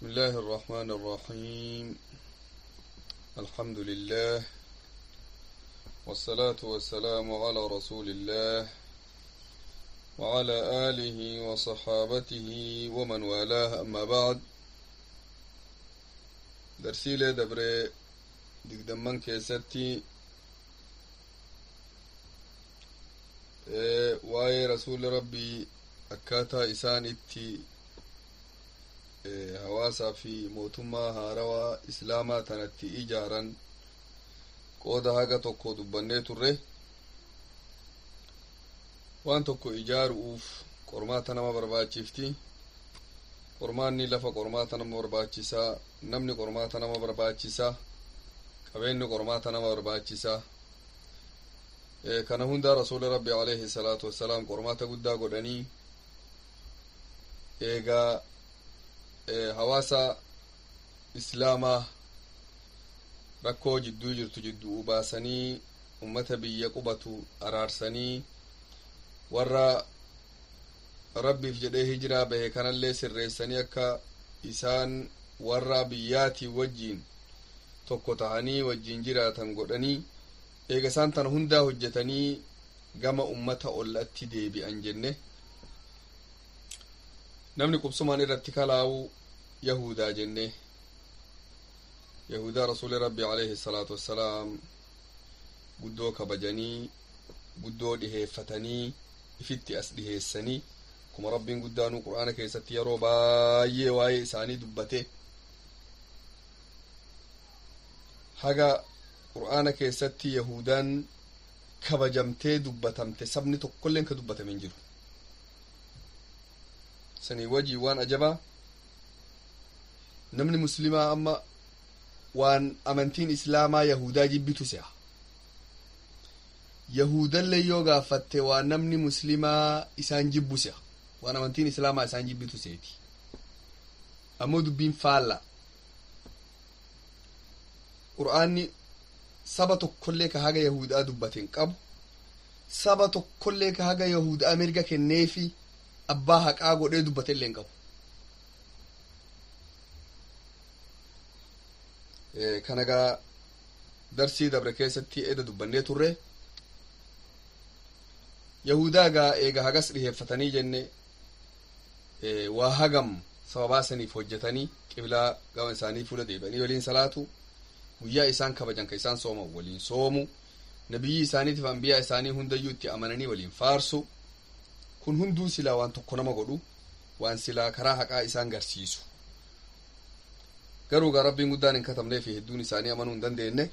بسم الله الرحمن الرحيم الحمد لله والصلاة والسلام على رسول الله وعلى آله وصحابته ومن والاه أما بعد درسيلة دبر دقدمان كيستي waa'ee rasuuli rabbii akkaataa isaan itti hawaasaa fi mootummaa haarawaa islaamaa tanatti ijaaran qooda haga tokko dubbannee turre waan tokko ijaaru'uuf qormaata nama barbaachifti qormaanni lafa qormaata nama barbaachisaa namni qormaata nama barbaachisaa qabeenyi qormaata nama barbaachisaa kana hunda rasuuli rabbi alayhi salaatu wassalaam qormaata guddaa godhanii eegaa hawaasa islaamaa rakkoo jidduu jirtu jidduu baasanii ummata biyya qubatu araarsanii warra rabbiif jedhee hijiraa bahe kanallee sirreessanii akka isaan warra biyyaatii wajjiin tokko tahanii wajjiin jiraatan godhanii eega isaan tana hundaa hojjetanii gama ummata ollatti deebi'an jenne namni qubsumaan irratti kalaa'u yahudaa jenne yahudaa rasuuli rabbi alayhi salaatu wassalaam guddoo kabajanii guddoo dhiheeffatanii ifitti as dhiheessanii kuma rabbiin guddaanuu qur'aana keessatti yeroo baay'ee waa'ee isaanii dubbate haga qur'aana keessatti yahudaan kabajamtee dubbatamte sabni tokkolleen ka dubbatame hin jiru sanii wajii waan ajabaa namni muslimaa amma waan amantiin islaamaa yahudaa jibbitu se'a yahudallee yoo gaafatte waan namni muslimaa isaan jibbu se'a waan amantiin islaamaa isaan jibbitu seeti ammoo dubbiin faalla qur'aanni saba tokkollee ka haga yahudaa dubbaten qabu saba tokkollee ka haga yahudaa mirga kenneefi abbaa haqaa godhee dubbatellee hin qabu kanagaa darsii dabre keessatti eda dubbannee turre yahudaa gaa eega hagas dhiheeffatanii jenne waa hagam sababaa saniif hojjetanii qiblaa gama isaanii fuula deebi'anii waliin salaatu guyyaa isaan kabajan ka isaan sooman waliin soomu nabiyyi isaaniitiif ambiyaa isaanii hundayyuu itti amananii waliin faarsu kun hunduu silaa waan tokko nama godhu waan silaa karaa haqaa isaan garsiisu garuu gaa rabbiin guddaan hin katabnee fi hedduun isaanii amanuu hin dandeenye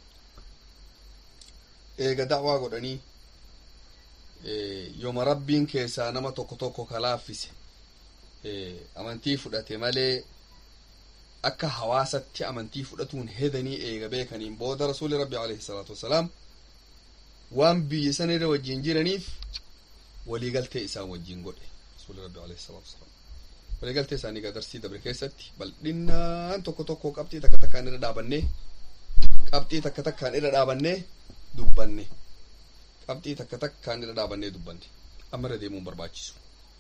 eega da'waa godhanii yooma rabbiin keessaa nama tokko tokko kalaaffise amantii fudhate malee akka hawaasatti amantii fudhatuun hedanii eega beekaniin booda rasuuli rabbi alayhi salaatu wassalaam waan biyya san irra wajjiin jiraniif waliigaltee isaan wajjiin godhe rasuuli rabbi alayhi salaatu wassalaam waliigaltee isaanii gadarsii dabre keessatti bal'inaan tokko tokko qabxii takka takkaan irra dhaabannee qabxii takka takkaan irra dhaabannee dubbanne qabxii takka takkaan irra dhaabannee dubbanne amma irra deemuun barbaachisu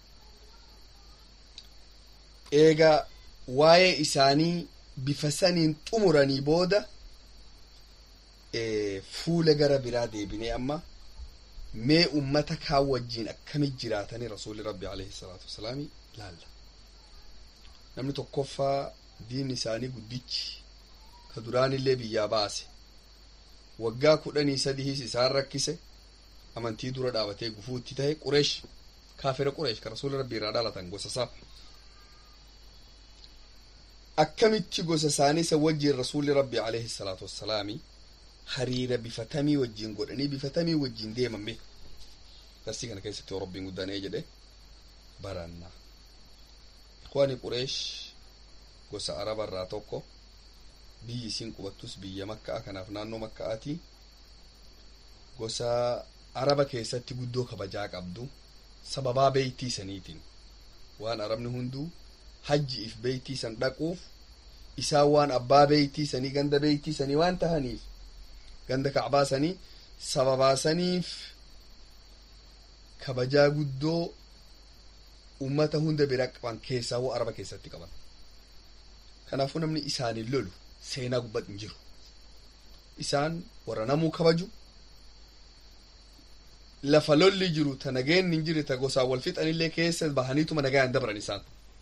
eegaa waa'ee isaanii bifa saniin xumuranii booda fuula gara biraa deebinee amma mee ummata kaan wajjiin akkamit jiraatanii rasuuli rabbi alayhi salaatu wasalaami laalla namni tokkoffaa diin isaanii guddichi ka duraanillee biyyaa baase waggaa kudhanii sadiis isaan rakkise amantii dura dhaabatee gufuutti tahe qureesh kaafira qureesh ka rasuuli rabbi irraa dhalatan gosa isaa akkamitti gosa isaanii isa wajjiin rasuulli rabbi alayhi salaatu wassalaami hariira bifatamii wajjiin godhanii bifatamii wajjiin deemame darsii kana keessatti yoo rabbiin guddaan ee jedhe baranna ikhwaani qureesh gosa araba irraa tokko biyyi isiin qubattus biyya makka'a kanaaf naannoo makka'aati gosa araba keessatti guddoo kabajaa qabdu sababaa beeytii saniitiin waan arabni hunduu hajjiif beeytii san dhaquuf isaan waan abbaa beeytii sanii ganda beeytii sanii waan tahaniif ganda kacbaa sanii sababaasaniif kabajaa guddoo ummata hunda bira qaban keessaa araba keessatti qaban kanaafuu namni isaaniin lolu seenaa gubbat hin jiru isaan warra namuu kabaju lafa lolli jiru ta nageen hin jirre ta gosaan wal fixanillee keessa bahaniituma nagaan dabran isaan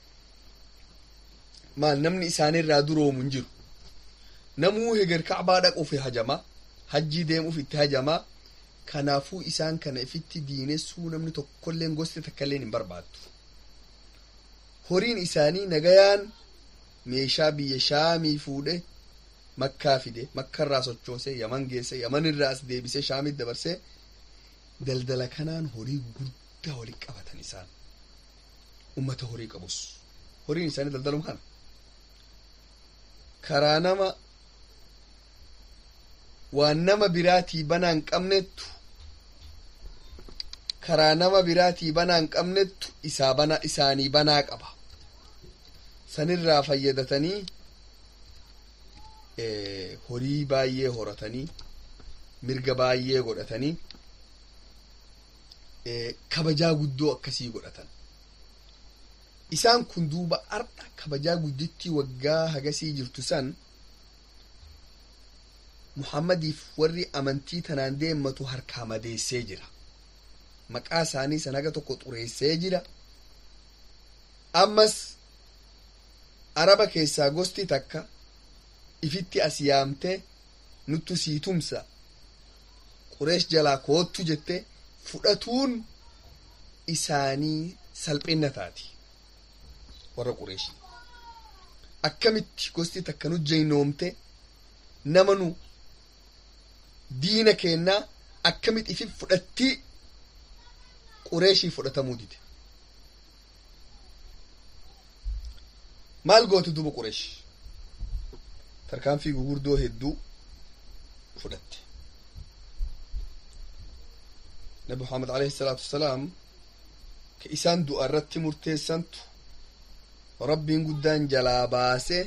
maal namni isaanirraa duroomu hin jiru namuu heger kacbaa dhaquuf hajama hajjii deemuuf itti hajamaa kanaafuu isaan kana ifitti diinessuu namni tokkolleen gosti takkailleen hin barbaaddu horiin isaanii nagayaan meeshaa biyya shaamii fuudhe makkaa fide makkarraa sochoose yaman geesse yaman irraa as deebise shaamit dabarse daldala kanaan horii guddaa waliin qabatan isaan ummata horii qabus horiin isaanii daldalum kana karaa nama waan nama biraatii banaa hin qabnettu karaa nama biraatii banaa hin qabnettu isaa bana isaanii banaa qaba sanirraa fayyadatanii horii baay'ee horatanii mirga baay'ee godhatanii kabajaa guddoo akkasii godhatan isaan kun duuba ardha kabajaa guddittii waggaa hagasii jirtu san muhammadiif warri amantii tanaan deemmatu harkaa madeessee jira maqaa isaanii san haga tokko xureessee jira ammas araba keessaa gosti takka ifitti as yaamte nuttu sii tumsa qureesh jalaa koottu jette fudhatuun isaanii salphinna taati warra qureeshii akkamitti gosti takka nu jeynoomte nama nu diina keennaa akkamitti ifi fudhattii qureeshii fudhatamuu dide maal goote duba qureesh tarkaanfii gugurdoo hedduu fudhatte nabi muhammad alayhi salaatu wassalaam ka isaan du'a irratti murteessantu rabbiin guddaan jalaa baase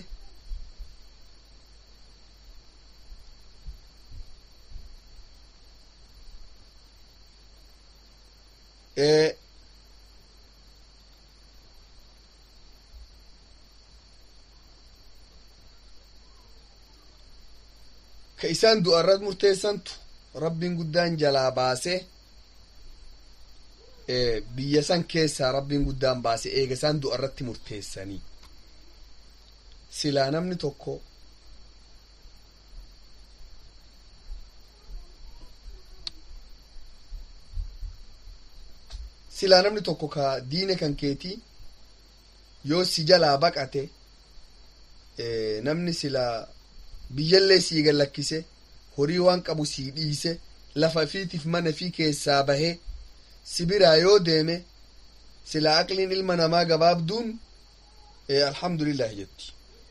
ka isaan du'a irratti murteessantu rabbiin guddaan jalaa baase biyya san keessaa rabbiin guddaan baase eega isaan du'a irratti murteessanii silaa namni tokko silaa namni tokko ka diine kan keetii yoo si jalaa baqate namni silaa biyyallee sii gallakkise horii waan qabu sii dhiise lafa fiitiif mana fi keessaa bahee sibiraa yoo deeme silaa aqliin ilma namaa gabaabduun alhamdulillahi jetti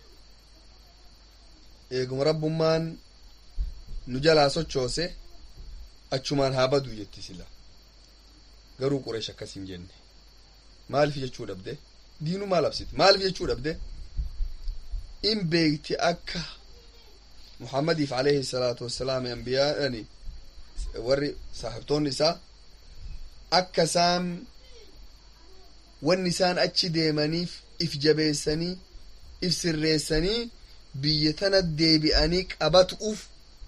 eeguma rabbummaan nu jalaa sochoose achumaan haa baduu jetti sila garuu qureesh akkas hin jenne maaliif jechuu dhabde diinu maal absite maaliif jechuu dhabde in beekti akka muhammadiif alayhi salaatu wassalaam ambiyaani warri saaxibtoonni isaa akka isaan wanni isaan achi deemaniif if jabeessanii if sirreessanii biyya tana deebi'anii qabatuuf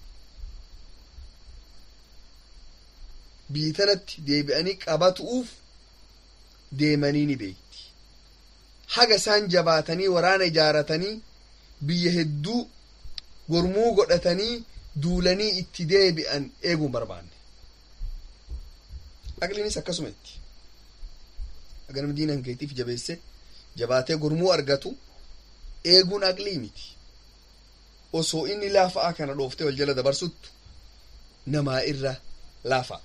biyya tanatti deebi'anii qabatuuf deemanii ni beekti haga isaan jabaatanii waraana ijaaratanii biyya hedduu gormuu godhatanii duulanii itti deebi'an eeguun barbaanne aqliinis akkasuma itti aga nama diina hankeetiif jabeesse jabaatee gormuu argatu eeguun aqlii miti osoo inni laafa'aa kana dhooftee wal jala dabarsuttu namaa irra laafa'a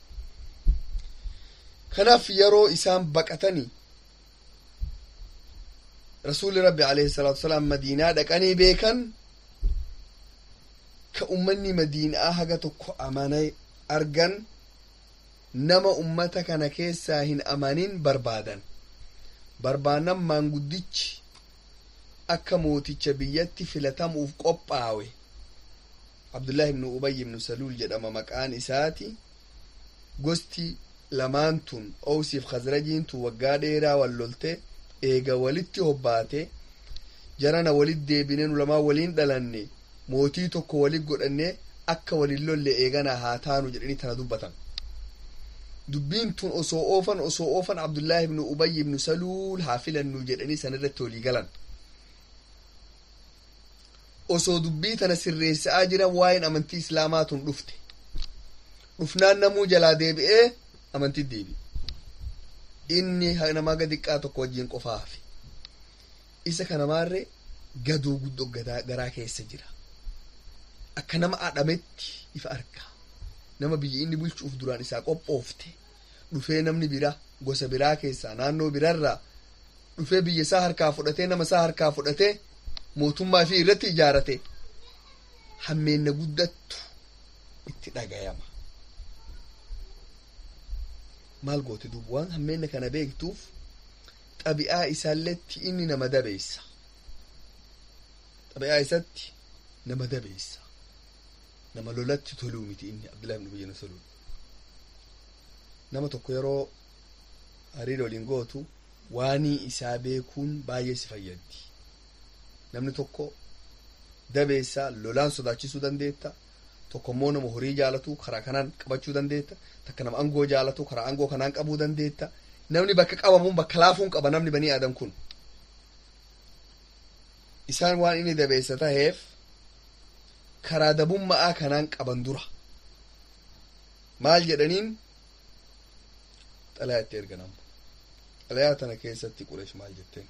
kanaaf yeroo isaan baqatanii rasuulli rabbi alayhi salaatu wasalaam madiinaa dhaqanii beekan ka ummanni madiinaa haga tokko amanay argan nama ummata kana keessaa hin amanin barbaadan barbaadan maanguddichi akka mooticha biyyatti filatamuuf qophaawe abdullaahi ibnu ubay ibnu saluul jedhama maqaan isaati gosti lamaan tun owsiif khazrajiin tun waggaa dheeraa wal lolte eega walitti hobbaate jarana walit deebinee nu lamaan waliin dhalanne mootii tokko walit godhanne akka walin lolle eeganaa haa taanu jedhanii tana dubbatan dubbiin tun osoo oofan osoo oofan abdullaahi ibnu ubay ibnu saluul haa filannu jedhanii san irratti walii galan osoo dubbii tana sirreessa'aa jiran waa'een amantii islaamaa tun dhufte dhufnaan namuu jalaa deebi'ee amantii deebi inni namaa gadiqqaa tokko wajjiin qofaa hafe isa kanamaarre gadoo guddoo garaa keessa jira akka nama adhametti ifa arga nama biyya inni bulchuuf duraan isaa qophoofte dhufee namni bira gosa biraa keessaa naannoo birarraa dhufee biyya isaa harkaa fudhatee nama isaa harkaa fudhatee mootummaa fi irratti ijaarate hammeenna guddattu itti dhagayama maal goote duuba waan hammeenna kana beektuuf xabi'aa isaalletti inni nama dabeessa xabi'aa isatti nama dabeessa nama lolatti toluu miti inni abdullahi ibn ubayy salul nama tokko yeroo hariira waliin gootu waanii isaa beekuun baay'ee si fayyaddi namni tokko dabeessaa lolaan sodaachisuu dandeetta tokko immoo nama horii jaalatu karaa kanaan qabachuu dandeetta takka nama angoo jaalatu karaa angoo kanaan qabuu dandeetta namni bakka qabamuun bakka laafuun qaba namni banii aadan kun isaan waan inni dabeessa taheef karaa dabummaa kanaan qaban dura maal jedhaniin xalayaa itti ergan xalayaa tana keessatti qureesh maal jetteen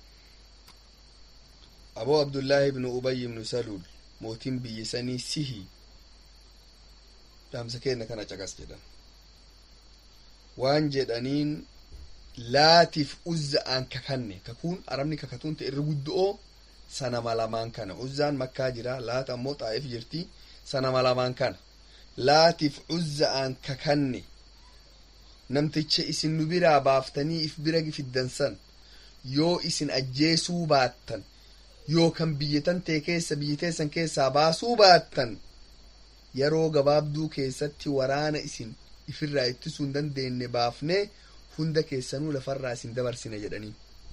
aboo abdullaahi ibnu ubay ibnu saluul mootiin biyya sanii sihi dhaamsa keenna kana caqas jedhan waan jedhaniin laatiif uzza'aan kakanne kakuun arabni kakatuun ta'e irra guddo'oo sanama lamaan kana uzzaan makkaa jira laata ammoo xaa'if jirti sanama lamaan kana laatiif uzza'aan kakanne namticha isin nu biraa baaftanii if bira fiddansan yoo isin ajjeesuu baattan yookan biyyatan tee keessa biyyateessan keessaa baasuu baattan yeroo gabaabduu keessatti waraana isin ifirraa ittisuu hin dandeenye baafnee hunda keessanuu lafarraa isin dabarsine jedhanii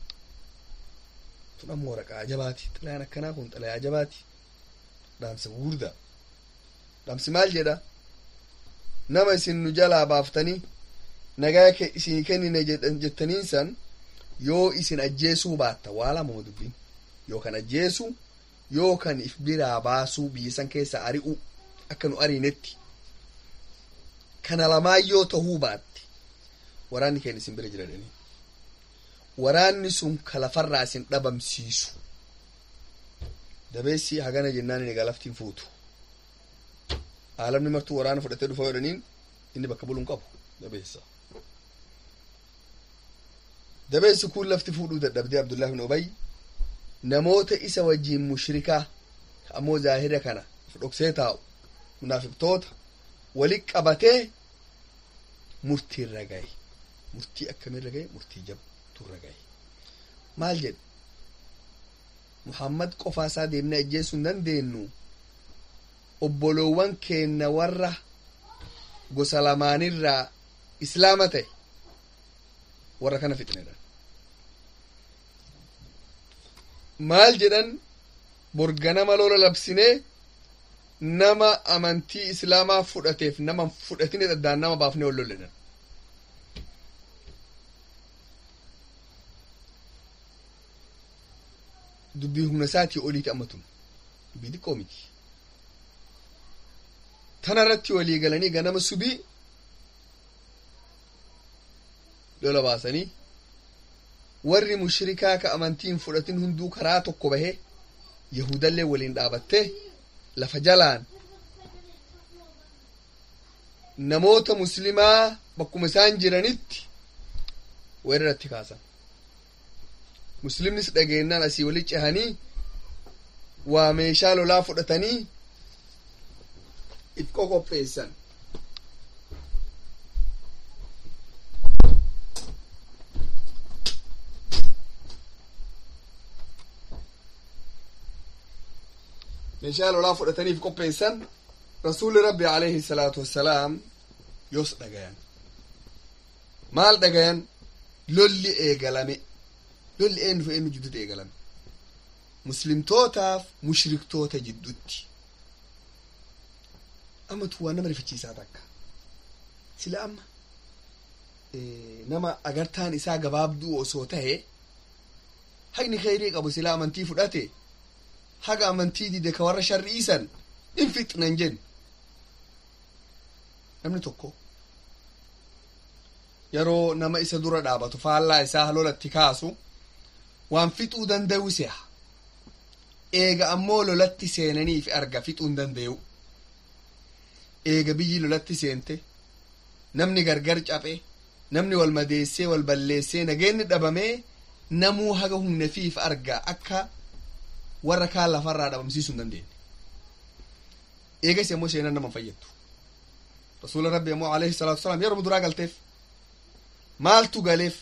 tun ammoo waraqaa ajabaati xalayaan akkanaa kun xalayaa ajabaati dhaamsa gurguddaa dhaamsi maal jedha nama isin nu jalaa baaftanii nagaa isin kennine jettaniin san yoo isin ajjeesuu baatta waa lamuma dubbiin yookan ajjeesu yookan if biraa baasuu biyya san keessa ari'u akka nu ariinetti kana lamaan yoo tahuu baatte waraanni keenya isin bira jiradhanii waraanni sun ka lafarraa isin dhabamsiisu dabeessi hagana jennaan inni galaftiin fuutu aalamni martuu waraana fudhatee dhufa jedhaniin inni bakka buluun qabu dabeessa dabeessi kun lafti fuudhuu dadhabdee abdullahi bin ubay namoota isa wajjiin mushrikaa ammoo zaahira kana dhoksee taa'u munaafiqtoota wali qabatee murtii irra gahe murtii akkamirra gahe murtii jabtu irra gahe maal jedhe muhammad qofaa isaa deemnee ajjeesuu hin dandeenyu obboloowwan keenna warra gosa lamaanirraa islaama ta'e warra kana fixnedha maal jedhan borganama lola labsinee nama amantii islaamaa fudhateef nama fudhatine dhaddaan nama baafnee ol lolledhan dubbii humna isaatii oliiti ammatun dubbii xiqqoo miti tana irratti walii galanii ganama subii lola baasanii warri mushrikaa ka amantiin fudhatin hunduu karaa tokko bahee yahudallee waliin dhaabattee lafa jalaan namoota muslimaa bakkuma isaan jiranitti weeraratti kaasan muslimnis dhageennaan asii wali cehanii waa meeshaa lolaa fudhatanii if qoqopheessan meeshaa lolaa fudhataniif qopheessan rasuulli rabbi alayhi salaatu wassalaam yoos dhagayan maal dhagayan lolli eegalame lolli eenyu fi eenyu jidduutti eegalame muslimtootaaf mushriktoota jidduutti ammatu waan nama rifachiisaa takka sila amma nama agartaan isaa gabaabduu osoo tahe haqni kheyrii qabu sila amantii fudhate haga amantii dide ka warra sharri'iisan in fixnan jen namni tokko yeroo nama isa dura dhaabatu faallaa isaa lolatti kaasu waan fixuu danda'u seha eega ammoo lolatti seenaniif arga fixuu hin danda'u eega biyyi lolatti seente namni gargar caphe namni wal madeessee wal balleessee nageenni dhabamee namuu haga humnefiif arga akka warra kaan lafarraa dhabamsiisuu hin dandeenye eegas ammoo seenan nama fayyaddu rasuula rabbi ammoo alayhi salaatu wasalaam yeroo duraa galteef maaltu galeef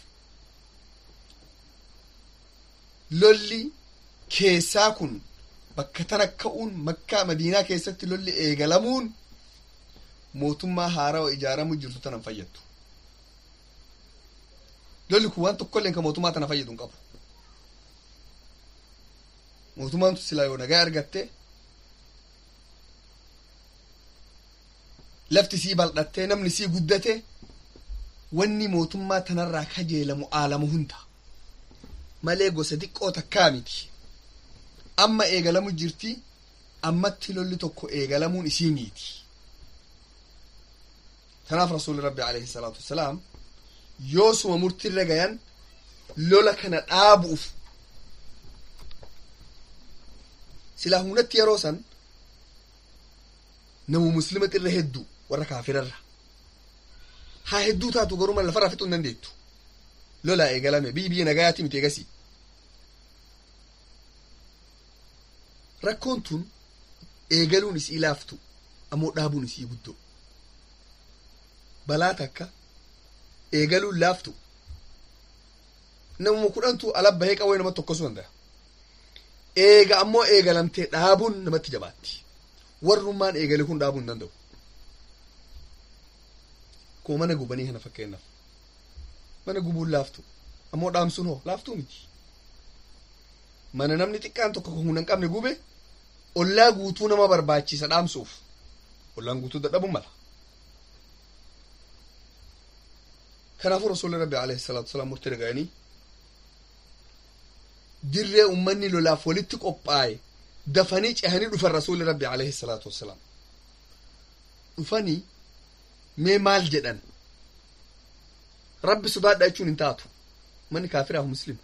lolli keessaa kun bakka tana ka'uun makkaa madiinaa keessatti lolli eegalamuun mootummaa haarawa ijaaramuu jirtu tanan fayyaddu lolli kun waan tokkollee ka mootummaa tana fayyadu hin qabu mootummaan silaa yoo nagaa argatte lafti sii bal'attee namni sii guddate wanni mootummaa tanarraa kajeelamu aalamu hunda malee gosa xiqqoo takkaa miti amma eegalamu jirti ammatti lolli tokko eegalamuun isii miiti tanaaf rasuuli rabbi alayhi salaatu wassalaam yoosuma murtirra gayan lola kana dhaabu'uf silaa humnatti yeroo san namu muslimati irra hedduu warra kaafirarra haa hedduu taatu garuma lafarraa fixuu hin dandeettu lolaa eegalame biyyi biyya nagayaati miti eegasii rakkoon tun eegaluun isii laaftu ammoo dhaabuun isii guddoo balaa takka eegaluun laaftu namuma kudhantu alabbahee qawwee namatti tokkosuu danda'a eega ammoo eegalamtee dhaabuun namatti jabaatti warrummaan eegale kun dhaabuu hin danda'u koo mana gubanii kana fakkeenyaaf mana gubuun laaftu ammoo dhaamsuun hoo laaftuu miti mana namni xiqqaan tokko humna hin qabne gube ollaa guutuu nama barbaachisa dhaamsuuf ollaan guutuu dadhabuu mala kanaafuu rasuulli rabbi alayhi salaatu wasalaam murtii dhaga'anii dirree ummanni lolaaf walitti qophaa'e dafanii cehanii dhufan rasuulli rabbi alayhi salaatu wassalaam dhufanii mee maal jedhan rabbi sodaadha jechuun hin taatu manni kaafiraaf muslima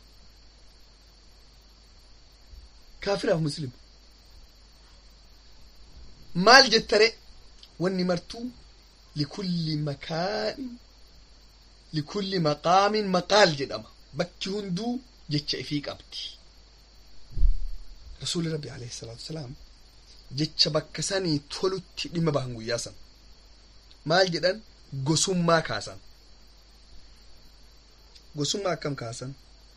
kaafiraaf muslima maal jettare wanni martuu likulli makaanin likulli maqaamin maqaal jedhama bakki hunduu jecha ifii qabdi rasuuli rabbi alayhi salaatu wasalaam jecha bakka sanii tolutti dhimma bahan guyyaa san maal jedhan gosummaa kaasan gosummaa akkam kaasan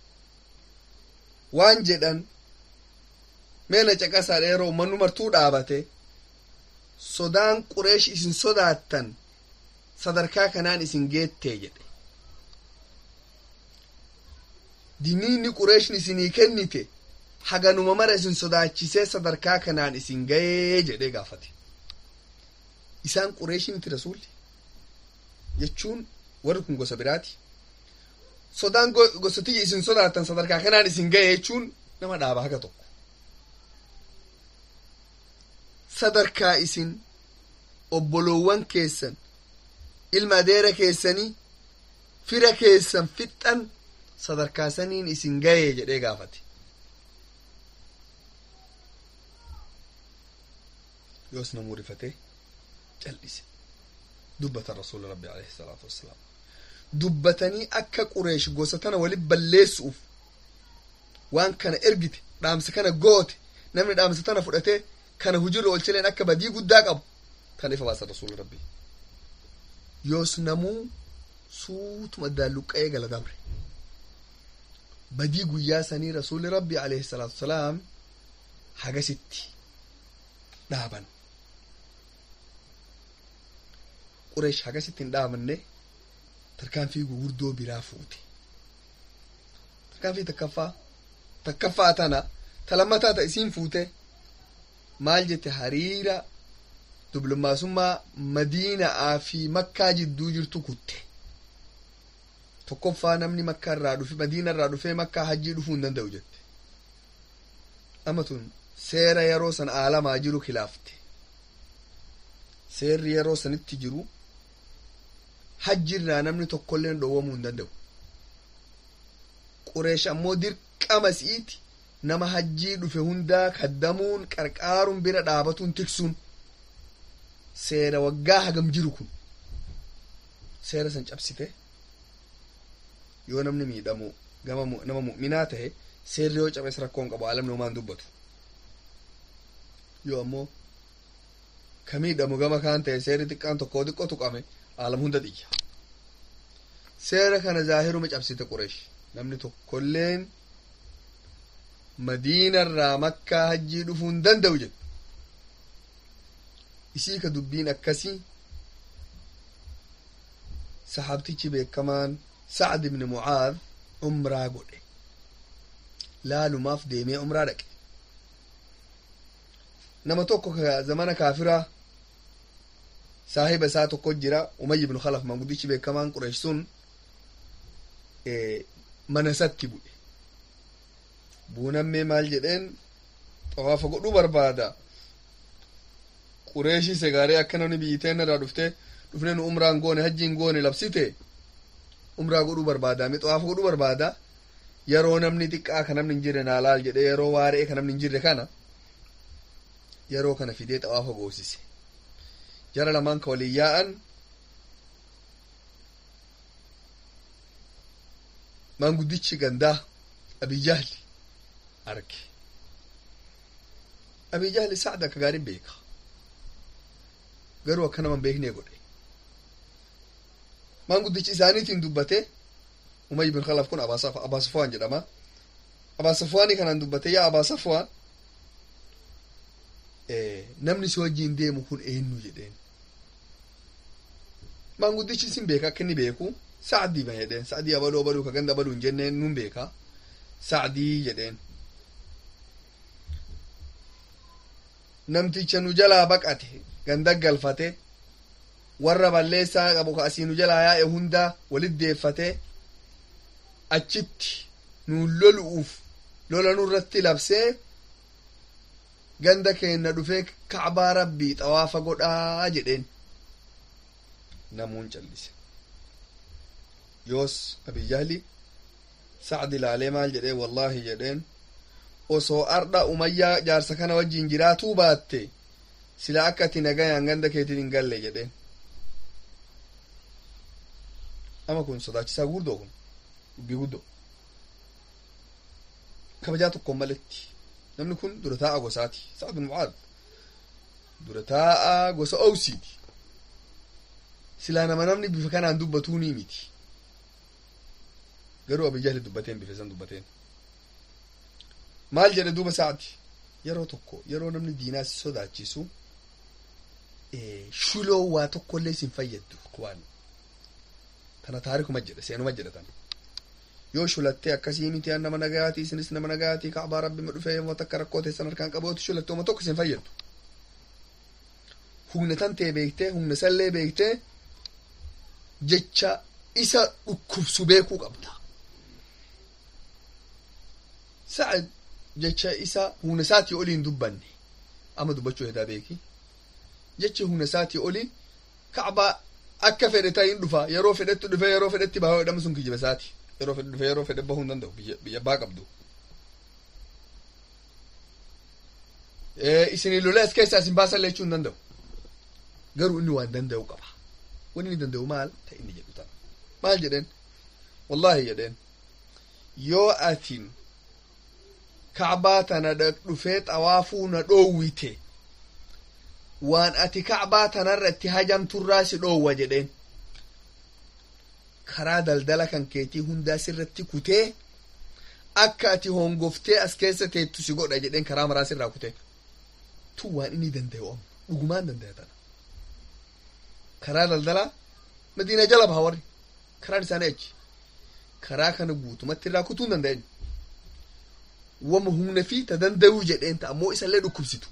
waan jedhan meena caqasaadha yeroo ummannu martuu dhaabate sodaan qureesh isin sodaattan sadarkaa kanaan isin geettee jedhe diniinni qureeshni isinii kennite haganuma mara isin sodaachisee sadarkaa kanaan isin ga'ee jedhee gaafate isaan qureeshii miti rasuulli jechuun warri kun gosa biraati sodaan gosa tiyya isin sodaattan sadarkaa kanaan isin ga'e jechuun nama dhaaba haga tokko sadarkaa isin obboloowwan keessan ilma adeera keessanii fira keessan fixxan sadarkaa saniin isin ga'ee jedhee gaafate yoos namuu rifatee cal'ise dubbatan rasuula rabbi alayhi salaatu wassalaam dubbatanii akka qureesh gosa tana walit balleessuuf waan kana ergite dhaamsa kana goote namni dhaamsa tana fudhatee kana hujirra oolchileen akka badii guddaa qabu kana ifa baasa rasuula rabbi yoos namuu suutuma daalluqqa'ee gala dabre badii guyyaa sanii rasuulli rabbi alayhi salaatu wasalaam hagasitti dhaaban qureesh hagasitti hin dhaabanne tarkaanfii gurguddoo biraa fuute tarkaanfii takkaffaa takkaffaa tana talammataa ta isiin fuute maal jette hariira dublummaasummaa madiina'aa fi makkaa jidduu jirtu kutte tokkoffaa namni makkaa irraa dhufe madiina irraa dhufee makkaa hajjii dhufuu hin danda'u jette amma tun seera yeroo san aalamaa jiru khilaafte seerri yeroo sanitti jiru hajji irraa namni tokkolleen dhowwamuu hin danda'u qureesh ammoo dirqama si'iiti nama hajjii dhufe hundaa kaddamuun qarqaaruun bira dhaabatuun tiksuun seera waggaa hagam jiru kun seera san cabsite yoo namni miidhamu gama nama mu'minaa tahe seerri yoo cabes rakkoon qabu alamni homaan dubbatu yoo ammoo ka miidhamu gama kaan tahe seerri xiqqaan tokkoo xiqqoo tuqame alam hunda xiyya seera kana zaahiruma cabsite qureesh namni tokkolleen madiinarraa makkaa hajjii dhufuu hin danda'u jedhe isii ka dubbiin akkasii saxaabtichi beekamaan sacd ibni mucaad umraa godhe laalumaaf deemee umraa dhaqe nama tokko ka zamana kaafiraa saahiba isaa tokko jira umay ibnu khalaf manguddichi beekamaan qureesh sun mana isatti bu'e buunammee maal jedheen xawaafa godhuu barbaada qureeshii segaaree akka namni biyyiteen irraa dhufte dhufne nu umraan goone hajjiin goone labsite umraa godhuu barbaada mi xawaafa godhuu barbaada yeroo namni xiqqaa ka namni hin jirre naa laal jedhe yeroo waaree ka namni hin jirre kana yeroo kana fidee xawaafa goosise jara lamaan ka waliin yaa'an maanguddichi gandaa abijahli arge abijahli sacda akka gaarin beeka garuu akka naman beeknee godhe maanguddichi isaaniitiin dubbate umay bin khalaf kun abaa safwaan jedhama abaa safwaanii kanaan dubbate yaa abaa safwaan namni si wajjiin deemu kun eenyu jedheen maanguddichi isin beeka akka inni beeku sacdii ma jedheen sacdii abaluu abaluu ka ganda abaluu hin jenneen nun beeka sacdii jedheen namticha nu jalaa baqate ganda galfate warra balleessaa qabu ka asii nu jalaa yaa'e hunda walit deeffate achitti nuun lolu'uuf lola nurratti labsee ganda keenna dhufee kacbaa rabbii xawaafa godhaa jedheen namuun callise yoos abijahli sacdi ilaalee maal jedhee wallaahi jedheen osoo ardha umayyaa jaarsa kana wajjiin jiraatuu baatte sila akka ati nagayaan ganda keetiin hin galle jedheen ama kun sodaachisaa guddoo kun dubbii guddoo kabajaa tokkoon maletti namni kun dura taa'a gosaati sa'ad bin mucaad dura taa'a gosa owsiiti silaa nama namni bifa kanaan dubbatuu ni miti garuu abijahli dubbateen bifa isan dubbateen maal jedhe duuba sa'ati yeroo tokko yeroo namni diinaa si sodaachisu shuloo waa tokkollee sin fayyaddu waan tana taarikuma jedhe seenuma jedhe tana yoo shulattee akkasii miti an nama nagayaati isinis nama nagayaati kacbaa rabbima dhufee yoo takka rakkoo teessan harkaan qabooti shulattee uma tokko sin fayyaddu humna tan tee beektee humna sallee beektee jecha isa dhukkubsu beekuu qabda sa'ad jecha isa humna isaatii olii hin dubbanne amma dubbachuu hedaa beeki jecha humna isaatii olii kacbaa akka fedhe ta'iin dhufa yeroo fedhetti dhufe yeroo fedhetti bahaa jedhamu sun kijiba isaati yeroo fedhe dhufe yeroo fedhe bahuu hin danda'u biyya abbaa qabdu isinii lola as keessaa isin baasan lechuu hin danda'u garuu inni waan danda'u qaba wanni inni danda'u maal ta inni jedhu tana maal jedheen wallaahi jedheen yoo atin kacbaa tana dhufee xawaafuu na dhoowwite waan ati kacbaa tanarra itti hajamturraa si dhoowwa jedheen karaa daldala kan keetii hundaa sirratti kutee akka ati hongoftee as keessa teettu si godha jedheen karaa maraa sirraa kutee tun waan inni danda'u amma dhugumaan danda'a tana karaa daldalaa madiina jala baha warri karaan isaanii achi karaa kana guutumatti irraa kutuu hin danda'in wama humna fi ta danda'uu jedheen ta ammoo isallee dhukkubsitu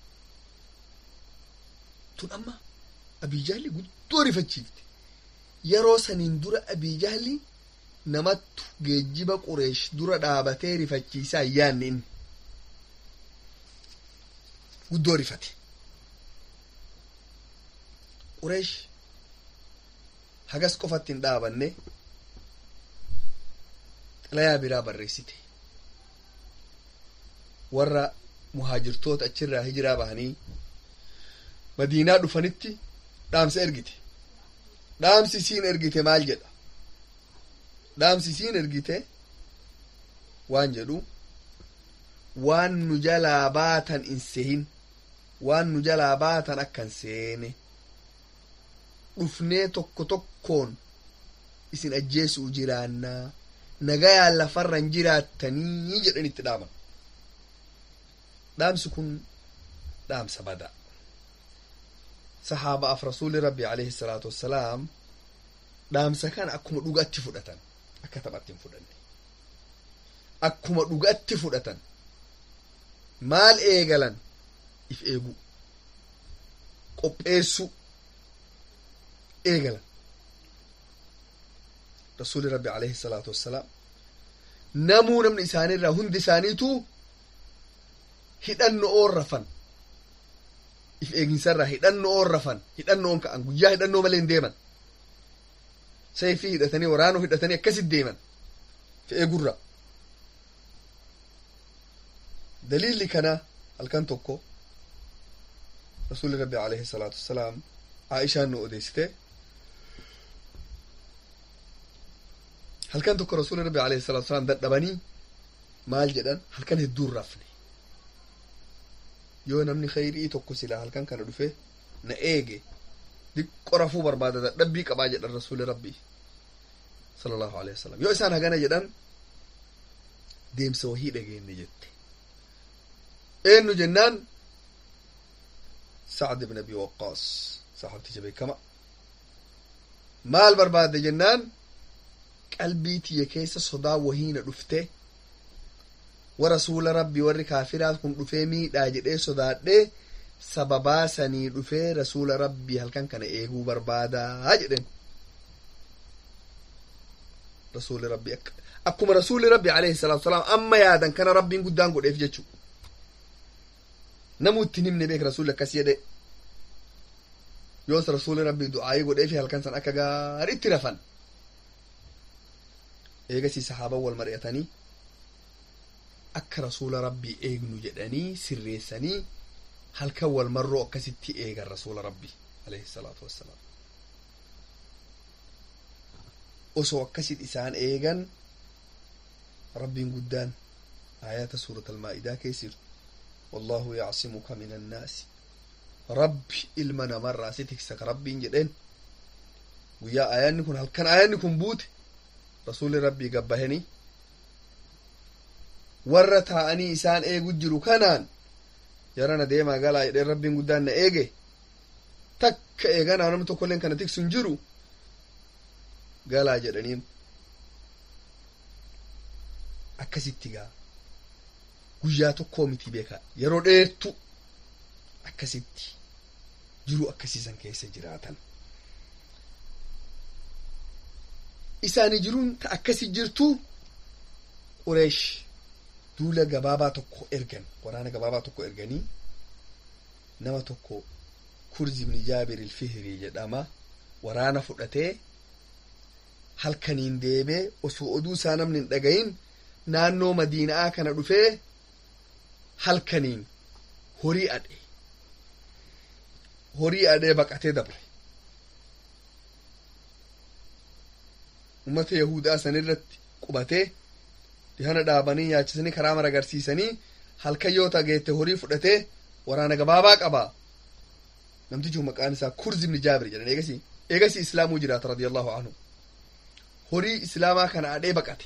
tun amma abiijaalli guddoo rifachiifte yeroo saniin dura abiijaalli namattu geejjiba qureesh dura dhaabatee rifachiisaa yaanni inni guddoo rifate qureesh hagas qofatti hin dhaabanne xalayaa biraa barreessite warra muhaajirtoota achirraa hijiraa bahanii madiinaa dhufanitti dhaamsa ergite dhaamsi isiin ergite maal jedha dhaamsi isiin ergite waan jedhu waan nu jalaa baatan in sehin waan nu jalaa baatan akkan seene dhufnee tokko tokkoon isin ajjeesuu jiraannaa nagayaan lafarran jiraattanii jedhan itti dhaaman dhaamsi kun dhaamsa bada sahaabaaf rasuuli rabbi alayhi salaatu wassalaam dhaamsa kana akkuma dhugatti fudhatan akka taphatti hin fudhanne akkuma dhugatti fudhatan maal eegalan if eeguu qopheessuu eegalan rasuuli rabbi alayhi salaatu wassalaam namuu namni isaaniirraa hundi isaaniitu hidhanno oon rafan if eeginsarraa hidhanno oon rafan hidhanno oon ka'an guyyaa hidhannoo malee hin deeman sayfii hidhatanii waraanoo hidhatanii akkasit deeman if eegurra daliilli kana halkan tokko rasuuli rabbi alayhi salaatu wassalaam aishaan nu odeessite halkan tokko rasuuli rabbi alayhi salatu wasalaam dadhabanii maal jedhan halkan hedduun rafne yoo namni khayrii tokko silaa halkan kana dhufe na eege diqqo rafuu barbaada dadhabbii qabaa jedhan rasuuli rabbii sala allahu alehi wasalam yoo isaan hagana jedhan deemsa wahii dhageenne jette eenyu jennaan sacd ibn abi waqaas saxaabticha beekama maal barbaadde jennaan qalbii tiyya keessa sodaa wahiina dhufte wa rasuula rabbi warri kaafiraat kun dhufee miidhaa jedhee sodaadhee sababaa sanii dhufee rasuula rabbii halkan kana eeguu barbaadaa jedhen rasuuli rabbi akkuma rasuuli rabbi alayhi salaatu wasalaam amma yaadan kana rabbiin guddaan godheef jechu namu ittiin himne beek rasuuli akkas jedhe yoos rasuuli rabbii du'aayii godheefi halkan san akka gaariitti rafan eegasii sahaaban wal mari'atanii akka rasuula rabbii eegnu jedhanii sirreessanii halkan wal marroo akkasitti eegan rasuula rabbii alayhi salaatu wassalaam osoo akkasit isaan eegan rabbiin guddaan aayata suurat almaa'idaa keessiru wallahu yacsimuka min annaasi rabbi ilma namarraa si tiksa ka rabbiin jedheen guyyaa aayanni kun halkan aayanni kun buute rasuuli rabbii gabbahanii warra taa'anii isaan eegu jiru kanaan yarana deemaa galaa jedheen rabbiin guddaan na eege takka eeganaa namni tokkolleen kana tiksu hin jiru galaa jedhaniin akkasitti gaa guyyaa tokkoo miti beeka yeroo dheertu akkasitti jiruu akkasiisan keessa jiraatan isaani jiruun ta akkasi jirtu qureesh duula gabaabaa tokko ergan waraana gabaabaa tokko erganii nama tokko kurzi ibni jaabir ilfihrii jedhama waraana fudhatee halkaniin deebee osoo oduu isaa namni hin dhagayin naannoo madiinaa kana dhufee halkaniin horii adhe horii adhee baqatee dabre ummata yahudaa san irratti qubatee dihana dhaabanii nyaachisanii karaa mara agarsiisanii halkan yoo tageette horii fudhatee waraana gabaabaa qaba namtichi maqaan isaa kurz ibni jaabir jedhan eegasi eegasi islaamuu jiraata radiyallahu anhu horii islaamaa kana adhee baqate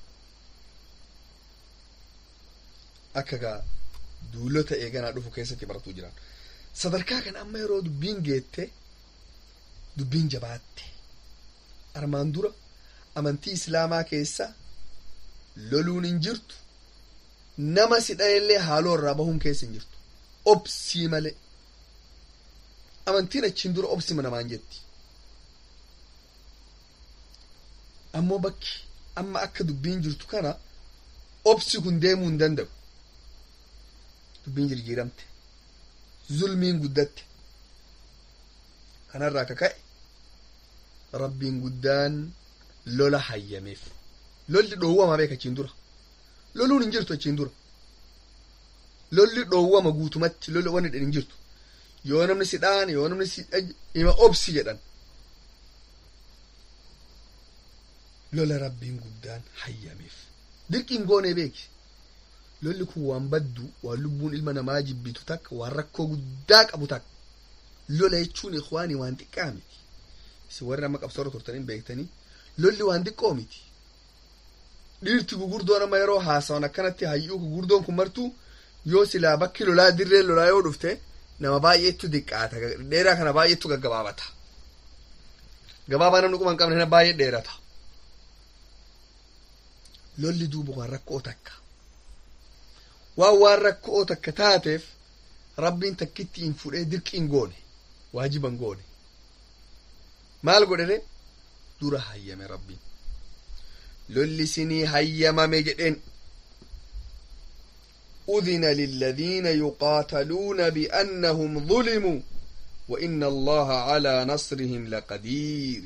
akka gaa duulota eeganaa dhufu keessatti baratuu jiran sadarkaa kan amma yeroo dubbiin geette dubbiin jabaatte armaan dura amantii islaamaa keessa loluun hin jirtu nama si dhayellee haaloo irraa bahuun keessa hin jirtu obsii malee amantiin achiin dura obsima namaan jetti ammoo bakki amma akka dubbiin jirtu kana obsi kun deemuu hin danda'u dubbiin jirjiiramte zulmiin guddatte kanarraa ka ka'e rabbiin guddaan lola hayyameef lolli dhoowwama beeka achiin dura loluun hin jirtu achiin dura lolli dhoowwama guutumatti lolli wanni hin jirtu yoo namni si dhaan yoo namni si ima obsi jedhan lola rabbiin guddaan hayyameef dirqiin goonee beeki lolli kun waan baddu waan lubbuun ilma namaa jibbitu takka waan rakkoo guddaa qabu takka lola jechuun ikwaanii waan xiqqaa miti isin warri amma qabsoorra turtaniin beektanii lolli waan xiqqoo miti dhiirti gugurdoon amma yeroo haasawan akkanatti hayyuu gugurdoon kun martuu yoo silaa bakki lolaa dirreen lolaa yoo dhufte nama baay'eetu diqqaata dheeraa kana baay'eetu gaggabaabata gabaabaa namni quban qabne kana baay'ee dheerata lolli duuba waan rakkoo takka waan waan rakkoo takka taateef rabbiin takkitti hin fudhee dirqiin goone waajiban goone maal godhete dura hayyame rabbiin lolli sinii hayyamame jedheen أذن للذين يقاتلون بأنهم ظلموا وإن الله على نصرهم لقدير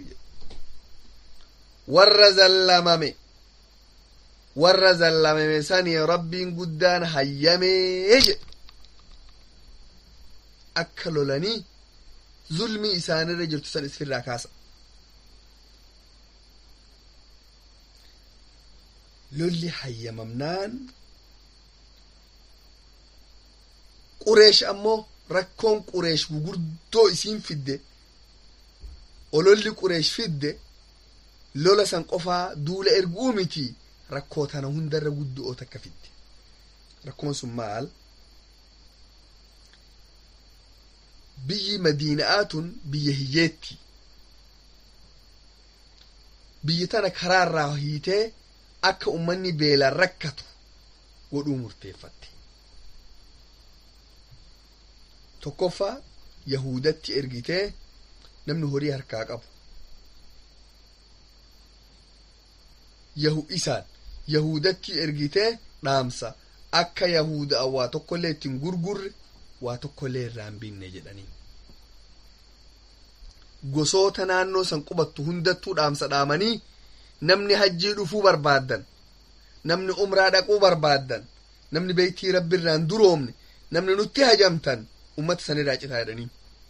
ور زلمم ور زلمم سني رب قدان هيمي أكلوا لني ظلمي إسان الرجل تسن اسفر راكاسا للي هيممنان qureesh ammoo rakkoon qureesh gugurdoo isiin fidde ololli qureesh fidde lola san qofaa duula erguu miti rakkoo tana hundarra guddo'oo takka fidde rakkoon sun maal biyyi madiina'aatun biyya hiyyeetti biyyi tana karaarraa hiitee akka ummanni beelaan rakkatu godhuu murteeffatte tokkoffaa yahudatti ergitee namni horii harkaa qabu yahu isaan yahudatti ergitee dhaamsa akka yahuda waa tokkollee ittiin gurgurre waa tokkollee irraa hin binne jedhanii gosoota naannoo san qubattu hundattuu dhaamsa dhaamanii namni hajjii dhufuu barbaaddan namni umraa dhaquu barbaaddan namni beeytii rabbi irraan duroomne namni nutti hajamtan ummata sanirraa citaa jedhanii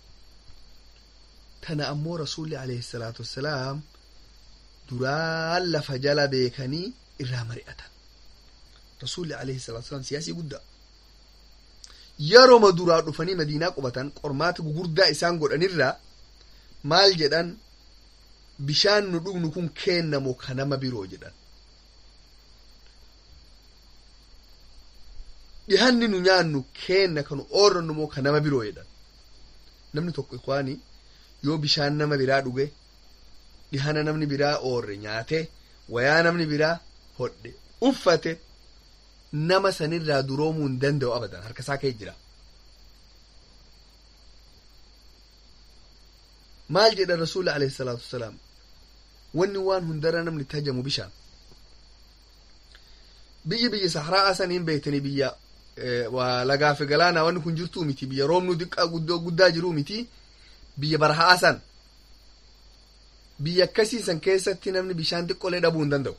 tana ammoo rasuulli alayhi salaatu wassalaam duraan lafa jala beekanii irraa mari'atan rasuulli alayhi salaatu wassalaam siyaasii guddaa yeroma duraa dhufanii madiinaa qubatan qormaata gugurdaa isaan godhanirraa maal jedhan bishaan nu dhugnu kun kennamu ka nama biroo jedhan dhihanni nu nyaannu kenna kanu oorrannu moo ka nama biroo jedhan namni tokko ikwaani yoo bishaan nama biraa dhuge dhihana namni biraa oorre nyaate wayaa namni biraa hodhe uffate nama sanirraa duroomuu hin danda'u abadan harka isaa kee jira maal jedha rasuula alayhi salaatu wasalaam wanni waan hundara namni itti hajamu bishaan biyyi biyya sahraa saniin beektanii biyya waa lagaafi galaanaa wanni kun jirtuu miti biyya roobnu diqqaa guddoo guddaa jiruu miti biyya barhaa san biyya akkasii san keessatti namni bishaan xiqqolee dhabuu hin danda'u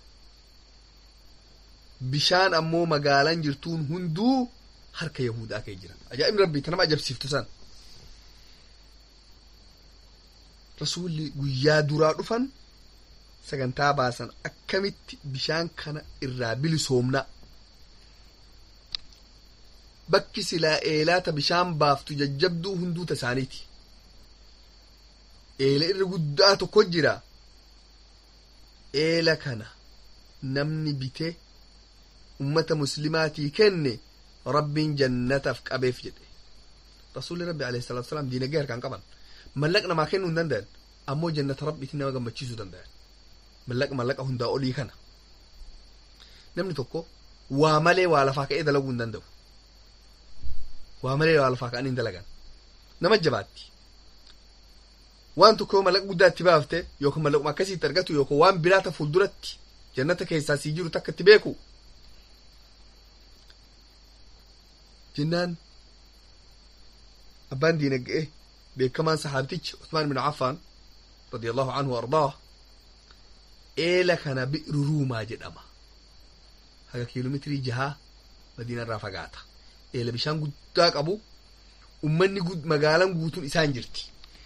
bishaan ammoo magaalaan jirtuun hunduu harka yahudaa kee jira ajaa'ibni rabbii ta nama ajabsiiftu san rasuulli guyyaa duraa dhufan sagantaa baasan akkamitti bishaan kana irraa bilisoomna bakki silaa eelaata bishaan baaftu jajjabduu hunduuta isaaniiti eela irra guddaa tokko jira eela kana namni bite ummata muslimaatii kenne rabbiin jannataaf qabeef jedhe rasuulli rabbi alayhi salaatu wasalaam diinagdee harkaan qaban mallaqa namaa kennuu hin danda'an ammoo jannata rabbiitiin nama gammachiisuu danda'an mallaqa mallaqa hundaa olii kana namni tokko waa malee waa lafaa ka'ee dalaguu hin danda'u waa malee waa lafaa ka'anii hin dalagan nama jabaatti waan tokko mallaqa guddaa itti baafte yookaan mallaquma akkasiitti argatu yookaan waan biraata fuulduratti jannata keessaa sii jiru takka itti beeku jennaan abbaan diinaga'e beekamaan sahaabtichi Usmaan bin Affaan radiyallahu anhu ardaa eela kana bi'ru ruumaa jedhama haga kiiloomeetirii jahaa madiina irraa fagaata eela bishaan guddaa qabu ummanni magaalaan guutuun isaan jirti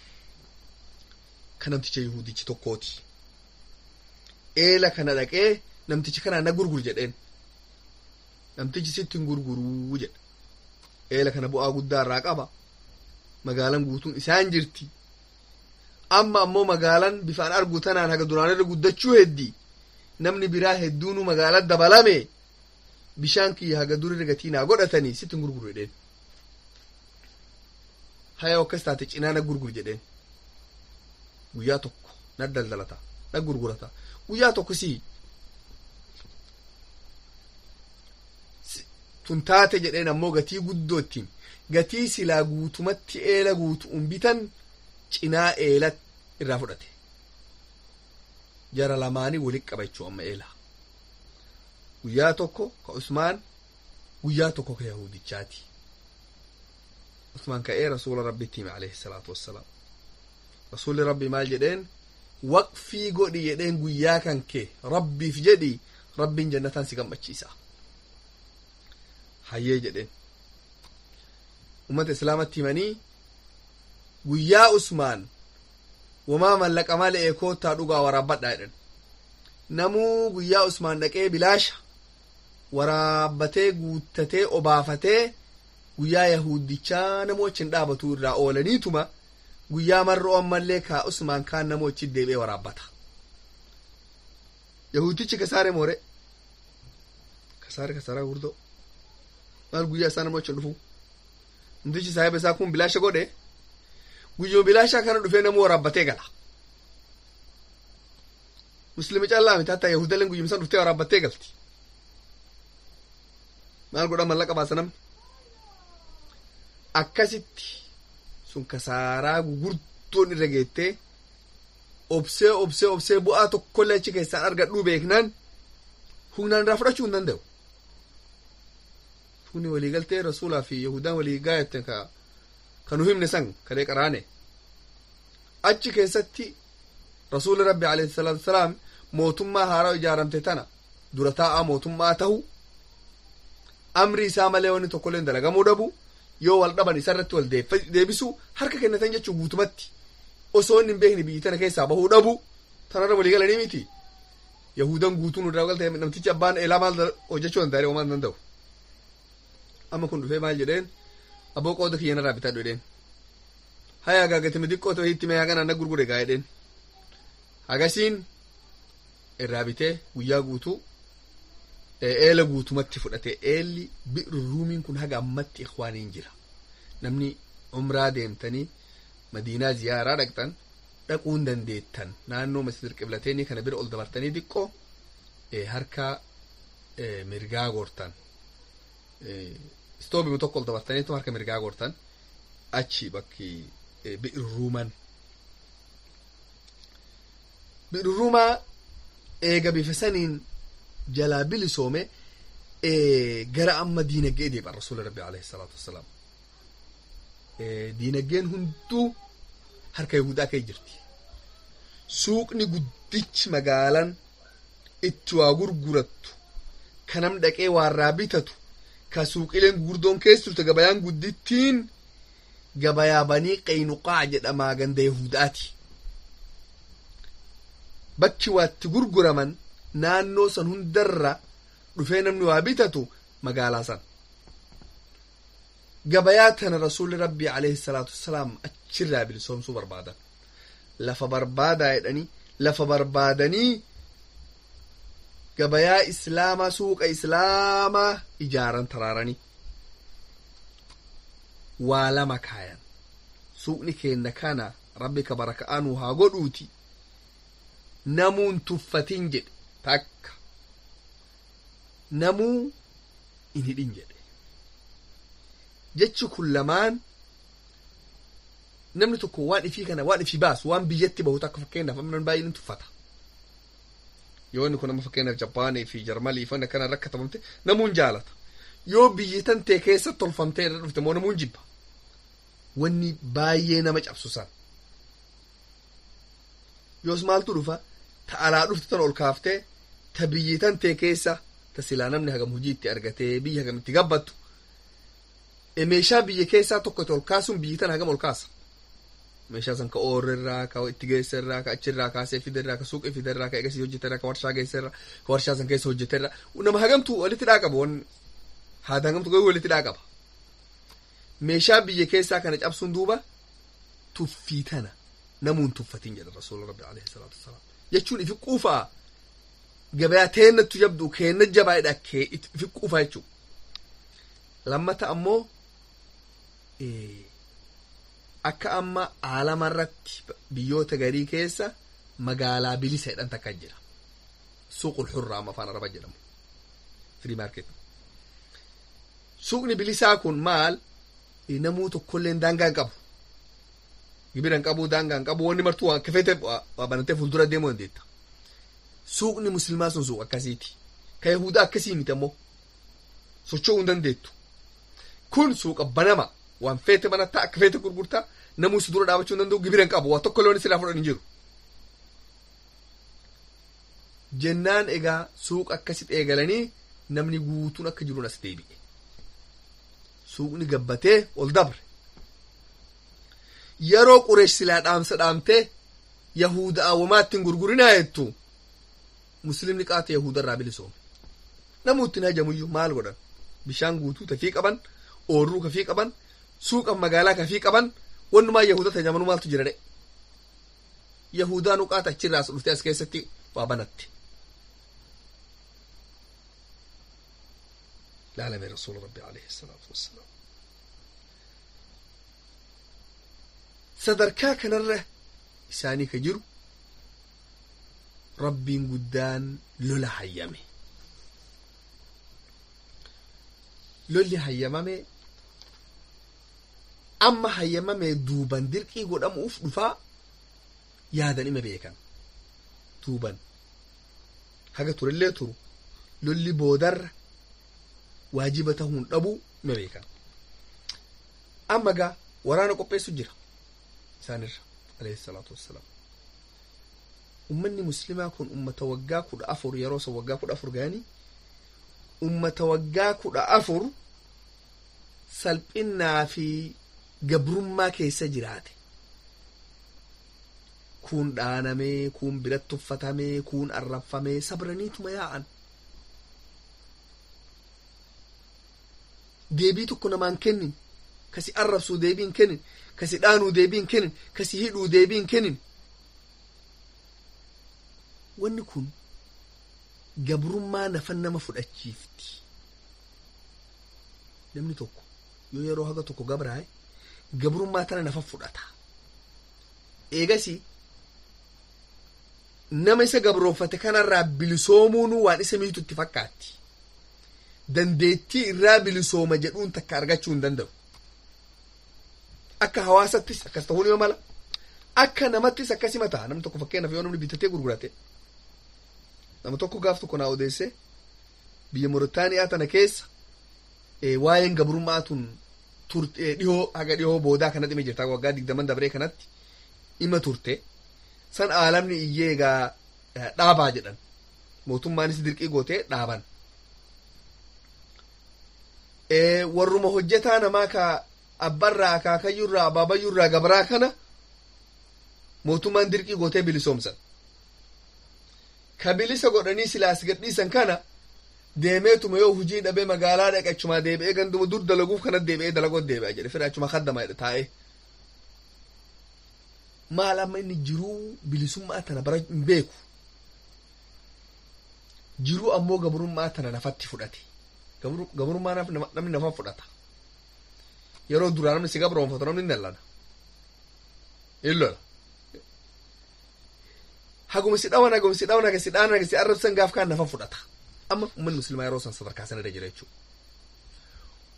kan namticha yahudichi tokkooti eela kana dhaqee namtichi kanaa na gurgur jedheen namtichi sitti hin gurguruu jedha eela kana bu'aa guddaa irraa qaba magaalaan guutuun isaan jirti amma ammoo magaalaan bifaan argu tanaan haga duraan irra guddachuu heddi namni biraa hedduunu magaalaa dabalame bishaan kiyya haga durirra gatii naa godhatanii sitti hin gurguru jedheen haya akkas taate cinaa na gurgur jedheen guyyaa tokko na daldalata na gurgurata guyyaa tokko si tun taate jedheen ammoo gatii guddoo ittiin gatii silaa guutumatti eela guutuun bitan cinaa eela irraa fudhate jara lamaanii walitti qaba jechuu amma eela guyyaa tokko ka usmaan guyyaa tokko ka yahudichaati usmaan ka'ee rasuula rabbitti hime alayhi salaatu wassalaam rasuulli rabbi maal jedheen waqfii godhi jedheen guyyaa kan kee rabbiif jedhi rabbiin jannataan si gammachiisa hayyee jedheen ummata islaamatti himanii guyyaa usmaan wamaa mallaqa malee koottaa dhugaa waraabbadhaa jedhan namuu guyyaa usmaan dhaqee bilaasha waraabbatee guuttatee obaafatee guyyaa yahudichaa namoo achi dhaabatu irraa oolaniituma guyyaa marroo ammallee kaa usmaan kaan namoo achi deebi'ee waraabbata yahudichi kasaare moore kasaare kasaaraa gurdoo maal guyyaa isaa namoo achi dhufu namtichi saahiba isaa kun bilaasha godhe guyyoo bilaashaa kana dhufee namuu waraabbatee gala muslimi callaa miti hatta yahudaleen guyyumsan dhuftee waraabbattee galti maal godha mallaqa baasa namni akkasitti sun kasaaraa gugurdoon irra geettee obsee obsee obsee bu'aa tokkollee achi keessaan argadhuu beeknaan humnaan irraa fudhachuu hin danda'u kuni waliigaltee rasuulaa fi yahudaan walii gaayatten ka kanu himne san kalee qaraane achi keessatti rasuuli rabbi alayhi salaatu wasalaam mootummaa haaraa ijaaramte tana dura taa'aa mootummaa tahu amri isaa malee wanni tokkolleen dalagamuu dhabu yoo wal dhaban isarratti wal deebisu harka kennatan jechuu guutumatti osoo inni hin beekne biyyi tana keessaa bahuu dhabu tanarra walii galanii miti yahudan guutuun irraa galte namtichi abbaan eelaa maal hojjechuu danda'e homaa hin danda'u amma kun dhufee maal jedheen abboo qooda kiyyan irraa bitadhu jedheen haya agaagatame xiqqoo ta'e hitti mee haganaan na gurgure gaa jedheen hagasiin irraa bitee guyyaa guutuu eela guutumatti fudhate eelli bi'ru ruumiin kun haga ammatti ikwaaniin jira namni umraa deemtanii madiinaa ziyaaraa dhaqxan dhaquu hin dandeettan naannoo masjid qiblateenii kana bira ol dabartanii xiqqoo harka mirgaa gortan istoobima tokko ol dabartaniitu harka mirgaa gortan achi bakki bi'ru ruuman bi'ru ruumaa eega bifa saniin jalaa bilisoome gara amma diinagdee deebi'an rasuula rabbi alayhi salaatu wassalaam diinagdeen hunduu harka yahudaa kee jirti suuqni guddichi magaalaan itti waa gurgurattu ka nam dhaqee waarraa bitatu ka suuqileen gurguddoon keessa turte gabayaan guddittiin gabayaa banii qaynuqaa jedhamaa ganda yahudaati bakki waatti gurguraman naannoo san hundarra dhufee namni waa bitatu magaalaa san gabayaa tana rasuulli rabbii alayhi salaatu wassalaam achirraa bilisoomsuu barbaadan lafa barbaadaa jedhanii lafa barbaadanii gabayaa islaamaa suuqa islaamaa ijaaran taraaranii waa lama kaayan suuqni keenna kana rabbi ka baraka'aanuu haa godhuuti namuun tuffatin jedhe takka namuu in hidhin jedhe jechi kun lamaan namni tokko waan ifii kana waan ifii baasu waan biyyatti bahu akka fakkeenyaaf amma baay'een ni tuffata yoo inni kun amma fakkeenyaaf Japaanii fi Jarmalii fi kana rakkatamte namuun jaalata yoo biyyi tan tee keessa tolfamtee irra dhufte moo namuun jibba wanni baay'ee nama cabsu san yoos maaltu dhufa ta alaa dhufte tan ol kaaftee ta biyyi tan tee keessa ta silaa namni hagam hojii itti argatee biyya hagam itti gabbattu meeshaa biyya keessaa tokko ol kaasuun biyyi tan hagam ol kaasa meeshaa san ka oorrirraa ka itti geesserraa ka achirraa kaasee fiderraa ka suuqii fiderraa ka eegasii hojjeterraa ka warshaa geesserraa ka warshaa san keessa hojjeterraa nama hagamtu walitti dhaa qaba wanni haata hagamtu garuu walitti dhaa qaba meeshaa biyya keessaa kana cabsuun duuba tuffii tana namuun tuffatiin jedha rasuula rabbi alayhi salaatu wasalaam jechuun ifi quufaa gabayaa teennattu jabdu keenna jabaadha kee ifi quufaa jechuu lammata ammoo akka amma aalama irratti biyyoota garii keessa magaalaa bilisa jedhan takka jira suuqul hurraa amma afaan araba jedhamu firii maarket suuqni bilisaa kun maal namuu tokkollee daangaa hin qabu gibira hin qabu daangaa hin qabu wanni martuu waan kafeete waa banatee fuuldura deemuu dandeetta suuqni muslimaa sun suuq akkasiiti ka yahudaa akkasii miti ammoo socho'uu hin dandeettu kun suuqa banama waan feete banattaa akka feete gurgurtaa namuu si dura dhaabachuu hin danda'u gibira hin qabu waa tokko loon silaa fudhan hin jiru jennaan egaa suuqa akkasitti eegalanii namni guutuun akka jiruun as deebi'e suuqni gabbatee ol dabre yeroo qureesh silaa dhaamsa dhaamtee yahuda awwamaatti hin gurgurinaa jettu muslimni qaata yahuda irraa bilisoome namuu ittiin hajamuyyuu maal godhan bishaan guutuu tafii qaban oorruu kafii qaban suuqa magaalaa kafii qaban wannumaa yahuda tajaajilu maaltu jira dhe yahudaa nuqaata achirraas dhuftee as keessatti waa banatte laalame rasuula rabbi alayhi salaatu wassalaam sadarkaa kanarra isaanii ka jiru rabbiin guddaan lola hayyame lolli hayyamame amma hayyamame duuban dirqii godhamuuf dhufaa yaadan ima beekan duuban haga turellee turu lolli boodarra waajiba tahuun dhabuu ima beekan amma gaa waraana qopheessu jira isaanirra alayhi salaatu wassalaam ummanni muslimaa kun ummata waggaa kudha afur yeroo san waggaa kudha afur ga'anii ummata waggaa kudha afur salphinnaa fi gabrummaa keessa jiraate kuun dhaanamee kuun biratti uffatamee kuun arrabfamee sabraniituma yaa'an deebii tokko namaan kennin kasi arrabsuu deebiin kennin kasi dhaanuu deebiin kennin kasi hidhuu deebiin kennin wanni kun gabrummaa nafan nama fudhachiifti namni tokko yoo yeroo haga tokko gabraaye gabrummaa tana nafa fudhata eegasi nama isa gabroonfate kanarraa bilisoomuun waan isa miitu itti fakkaatti dandeettii irraa bilisooma jedhuun takka argachuu hin danda'u akka hawaasattis akkas ta'uu nima mala akka namattis akkasima ta'a namni tokko fakkeenyaaf yoo namni bitatee gurgurate nama tokko gaaf tokko naa odeesse biyya Mooritaaniyaa tana keessa waa'een gabrummaa tun turte dhihoo haga dhihoo boodaa kanatti ima jirta waggaa digdaman dabree kanatti ima turte san aalamni iyyee egaa dhaabaa jedhan mootummaanis dirqii gootee dhaaban warruma hojjetaa namaa ka abbarraa akaakayyurraa abaabayyurraa gabraa kana mootummaan dirqii gootee bilisoomsan ka bilisa godhanii silaas gadhiisan kana deemeetuma yoo hujii dhabee magaalaa dhaqe achumaa deebi'ee ganduma dur dalaguuf kanat deebi'ee dalagoot deebi'a jedhe fira achuma kaddama jedhe taa'ee maal amma inni jiruu bilisummaa tana bara hin beeku jiruu ammoo gabrummaa tana nafatti fudhate gabrummaa namni nafa fudhata yeroo duraa namni si gabroonfatu namni hin dallana in lola haguma si dhawan haguma si dhawan haga si dhaan haga si arrabsan gaaf kaan nafa fudhata amma ummanni muslimaa yeroo san sadarkaa sana irra jira jechuudha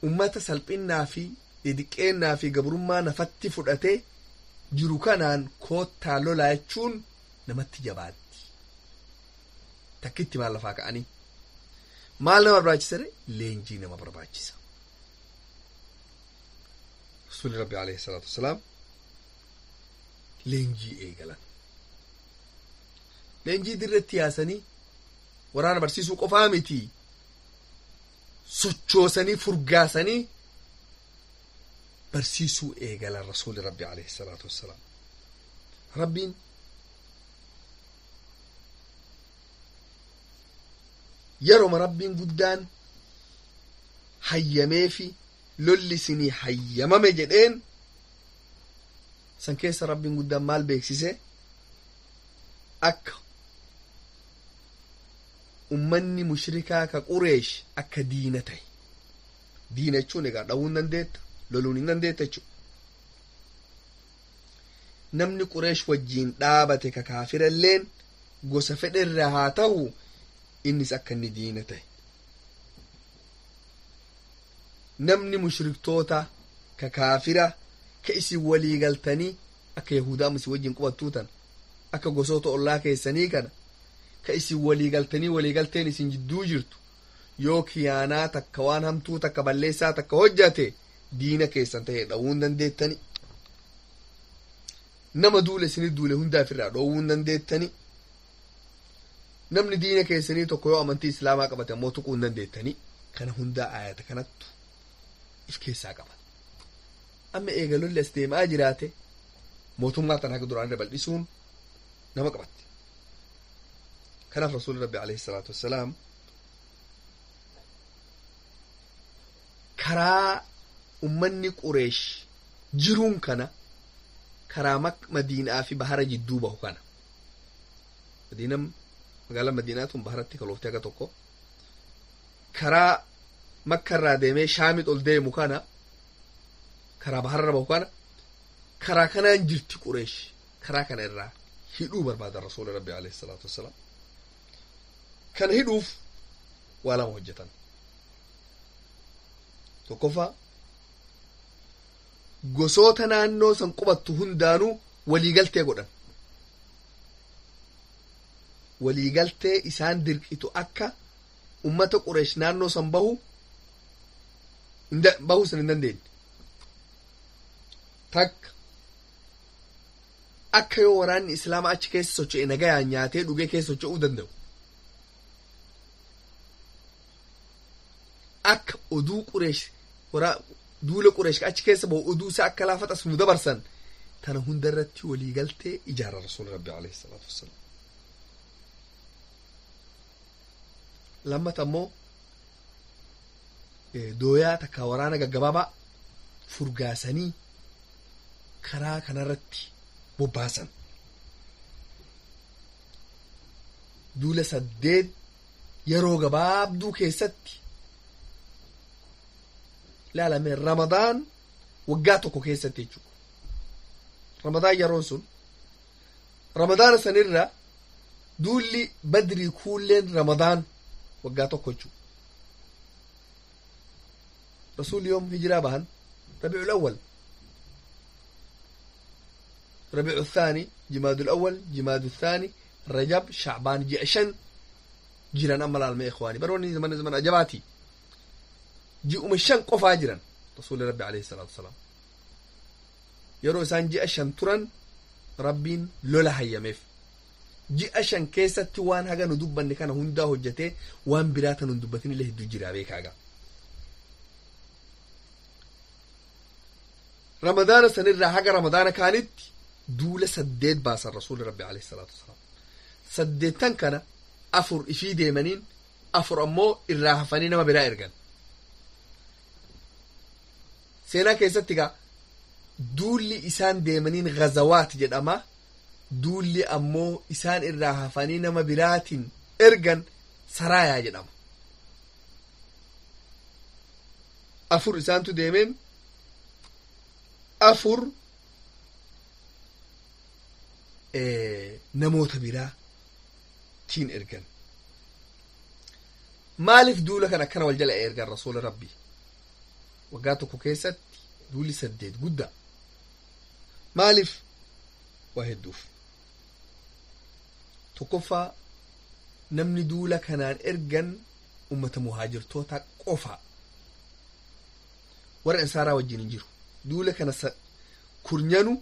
ummata salphinnaa fi didiqqeennaa fi gabrummaa nafatti fudhatee jiru kanaan koottaa lolaa jechuun namatti jabaatti takkitti maal lafaa ka'anii maal nama barbaachisare leenjii nama barbaachisa rasuuli rabbi alayhi salaatu wasalaam leenjii eegalan leenjii dirretti yaasanii waraana barsiisuu qofaa miti sochoosanii furgaasanii barsiisuu eegalan rasuuli rabbi alayhi salaatu wassalaam rabbiin yeroma rabbiin guddaan hayyamee fi lolli isinii hayyamame jedheen san keessa rabbiin guddaan maal beeksise akka ummanni mushrikaa ka qureesh akka diina ta'e diina jechuun egaa dhawuu hin dandeetta loluun hin dandeetta jechuudha namni qureesh wajjiin dhaabate ka kaafiralleen gosa fedherra haa ta'u innis akka inni diina ta'e namni mushriktoota ka kaafira ka isin walii galtanii akka yahudaa isin wajjiin qubattuutan akka gosoota ollaa keessanii kana ka isin walii galtanii walii galteen isin jidduu jirtu yoo kiyaanaa takka waan hamtuu takka balleessaa takka hojjate diina keessan ta'e dhowwuu hin dandeettani nama duule isinit duule hundaaf irraa dhoowwuu hin dandeettani namni diina keessanii tokko yoo amantii islaamaa qabate ammoo tuquu hin dandeettani kana hundaa ayata kanattu if keessaa qaba amma eega lolli as deemaa jiraate mootummaa tan haga duraan bal'isuun nama qabatte kanaaf rasuuli rabbi alayhi salaatu wassalaam karaa ummanni qureesh jiruun kana karaa madiinaa fi bahara jidduu bahu kana madiinam magaalaa madiinaa tun baharatti kalooftee aga tokko karaa makka irraa deemee shaamit ol deemu kana karaa baharra bahu kana karaa kanaan jirti qureesh karaa kana irraa hidhuu barbaada rasuuli rabbi alayhi salaatu wassalaam kana hidhuuf waa lama hojjetan tokkoffaa gosoota naannoo san qubattu hundaanuu waliigaltee godhan waliigaltee isaan dirqitu akka ummata qureesh naannoo san bahu bahuu san hin dandeenye takka akka yoo waraanni islaamaa achi keessa socho'e nagayaan nyaatee dhugee keessa socho'uu danda'u akka oduu qureesh waraa duula qureesh achi keessa bahu oduu isaa akka laafatas nu dabarsan tana hunda irratti waliigaltee ijaara rasuuli rabbi alayhi salaatu wassalaam lammata ammoo dooyaa takka waraana gaggabaabaa furgaasanii karaa kanarratti bobbaasan duula saddeet yeroo gabaabduu keessatti ilaalame ramadaan waggaa tokko keessatti jechuudha ramadaan yeroon sun ramadaana sanirra duulli badrii kuulleen ramadaan waggaa tokko jechuudha rasuulli yoom hijiraa bahan rabiicul awwal ربيع الثاني جماد الأول جماد الثاني رجب شعبان جيشن جيران أما العالم إخواني بروني زمان زمان أجباتي جي أم الشن قفا جيران رسول ربي عليه الصلاة والسلام يرو سان جي أشن تران ربين لولا هيميف جي أشن كيسة وان هاga ندبن كان هندا هجته وان براتا ندبتين اللي هدو جيرا بيك هاga رمضان سنرى هاga رمضان كانت duula saddeet baasan rasuuli rabbi alayhi salaatu wasalaam saddeettan kana afur ifii deemaniin afur ammoo irraa hafanii nama biraa ergan seenaa keessatti gaa duulli isaan deemaniin gazawaat jedhama duulli ammoo isaan irraa hafanii nama biraatiin ergan saraayaa jedhama afur isaantu deemeen afur namoota biraa tiin ergan maaliif duula kan akkana wal jala ergan rasuula rabbii waggaa tokko keessatti duuli saddeet guddaa maaliif waa hedduuf tokkoffaa namni duula kanaan ergan ummata muhaajirtoota qofa warra ansaaraa wajjin hin jiru duula kana kurnyanu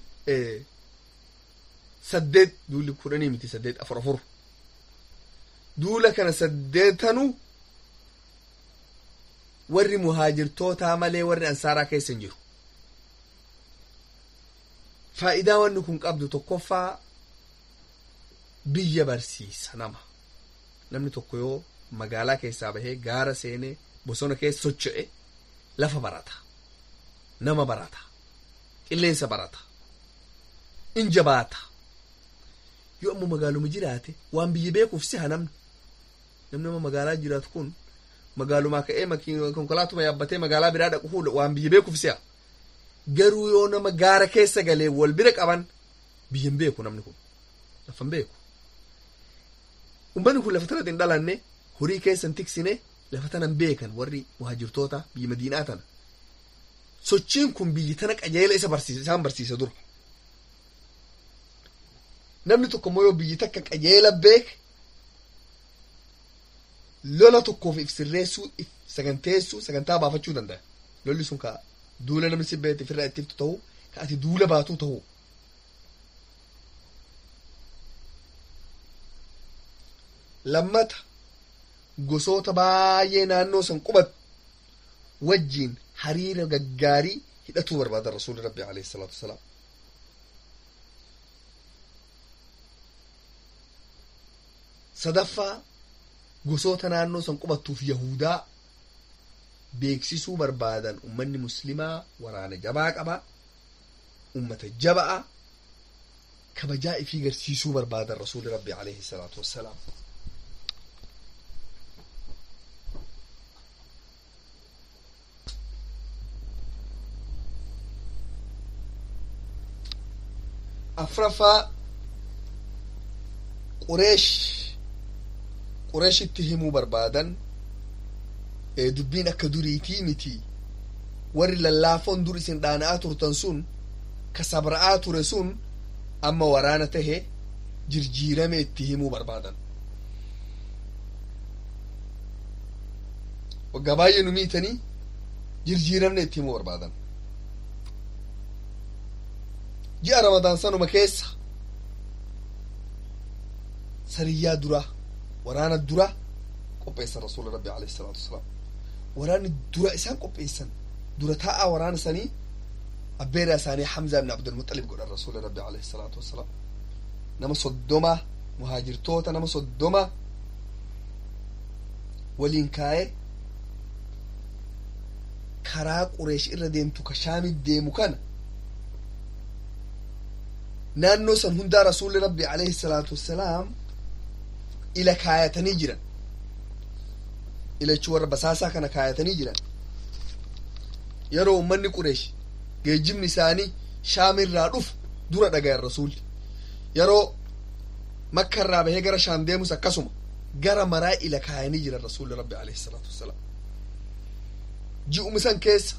saddeet duuli kudhanii miti saddeet afur afur duula kana saddeetanu warri muhaajirtootaa malee warri ansaaraa keessa hin jiru faayidaa wanni kun qabdu tokkoffaa biyya barsiisa nama namni tokko yoo magaalaa keessaa bahee gaara seenee bosona keessa socho'e lafa barata nama barata qilleensa barata in jabaata yoo ammoo magaaluma jiraate waan biyya beekuuf siha namni namni nama magaalaa jiraatu kun magaalumaa ka'ee konkolaatuma yaabbatee magaalaa biraa dhaqu fuudha waan biyya beekuuf si'a garuu yoo nama gaara keessa galee wal bira qaban biyyan beeku namni kun lafan beeku ummanni kun lafa tanatti hin dhalanne horii keessan tiksine lafa tanan beekan warri muhaajirtoota biyya madiinaa tana sochiin kun biyyi tana qajeela isa barsiisa isaan barsiisa dura namni tokko immoo yoo biyyi takka qajeela beeke lola tokkoof if sirreessuu if saganteessuu sagantaa baafachuu danda'a lolli sun ka duula namni si beete ofirraa ittiftu ta'uu ka ati duula baatuu ta'uu lammata gosoota baay'ee naannoo san qubatu wajjiin hariira gaggaarii hidhatuu barbaada rasuulli rabbi alayhi salaatu wasalaam sadaffaa gosoota naannoo san qubattuuf yahudaa beeksisuu barbaadan ummanni muslimaa waraana jabaa qaba ummata jaba'a kabajaa ifii garsiisuu barbaadan rasuuli rabbi alayhi salaatu wassalaam afraffaa qureesh qureeshitti himuu barbaadan dubbiin akka duriitii miti warri lallaafoon dur isin dhaana'aa turtan sun ka sabra'aa ture sun amma waraana tahe jirjiirame itti himuu barbaadan waggaa baay'ee nu miitanii jirjiiramne itti himuu barbaadan ji'a ramadaan sanuma keessa sariyyaa duraa waraana dura qopheessan rasuula rabbi alayhi salaatu wasalaam waraanni dura isaan qopheessan dura taa'aa waraana sanii abbeeraa isaanii hamzaa ibn abdulmuxalib godhan rasuula rabbi alayhi salaatu wasalaam nama soddoma muhaajirtoota nama soddoma waliin kaa'ee karaa qureesh irra deemtu ka shaamit deemu kana naannoo san hundaa rasuulli rabbi alayhi salaatu wassalaam ila kaayatanii jiran ilachi warra basaasaa kana kaayatanii jiran yeroo ummanni qureesh geejjibni isaanii shaamirraa dhufu dura dhagayan rasuulli yeroo makka irraa bahee gara shaam deemus akkasuma gara maraa ila kaayanii jiran rasuulli rabbi alayhi salaatu wassalaam ji'uma san keessa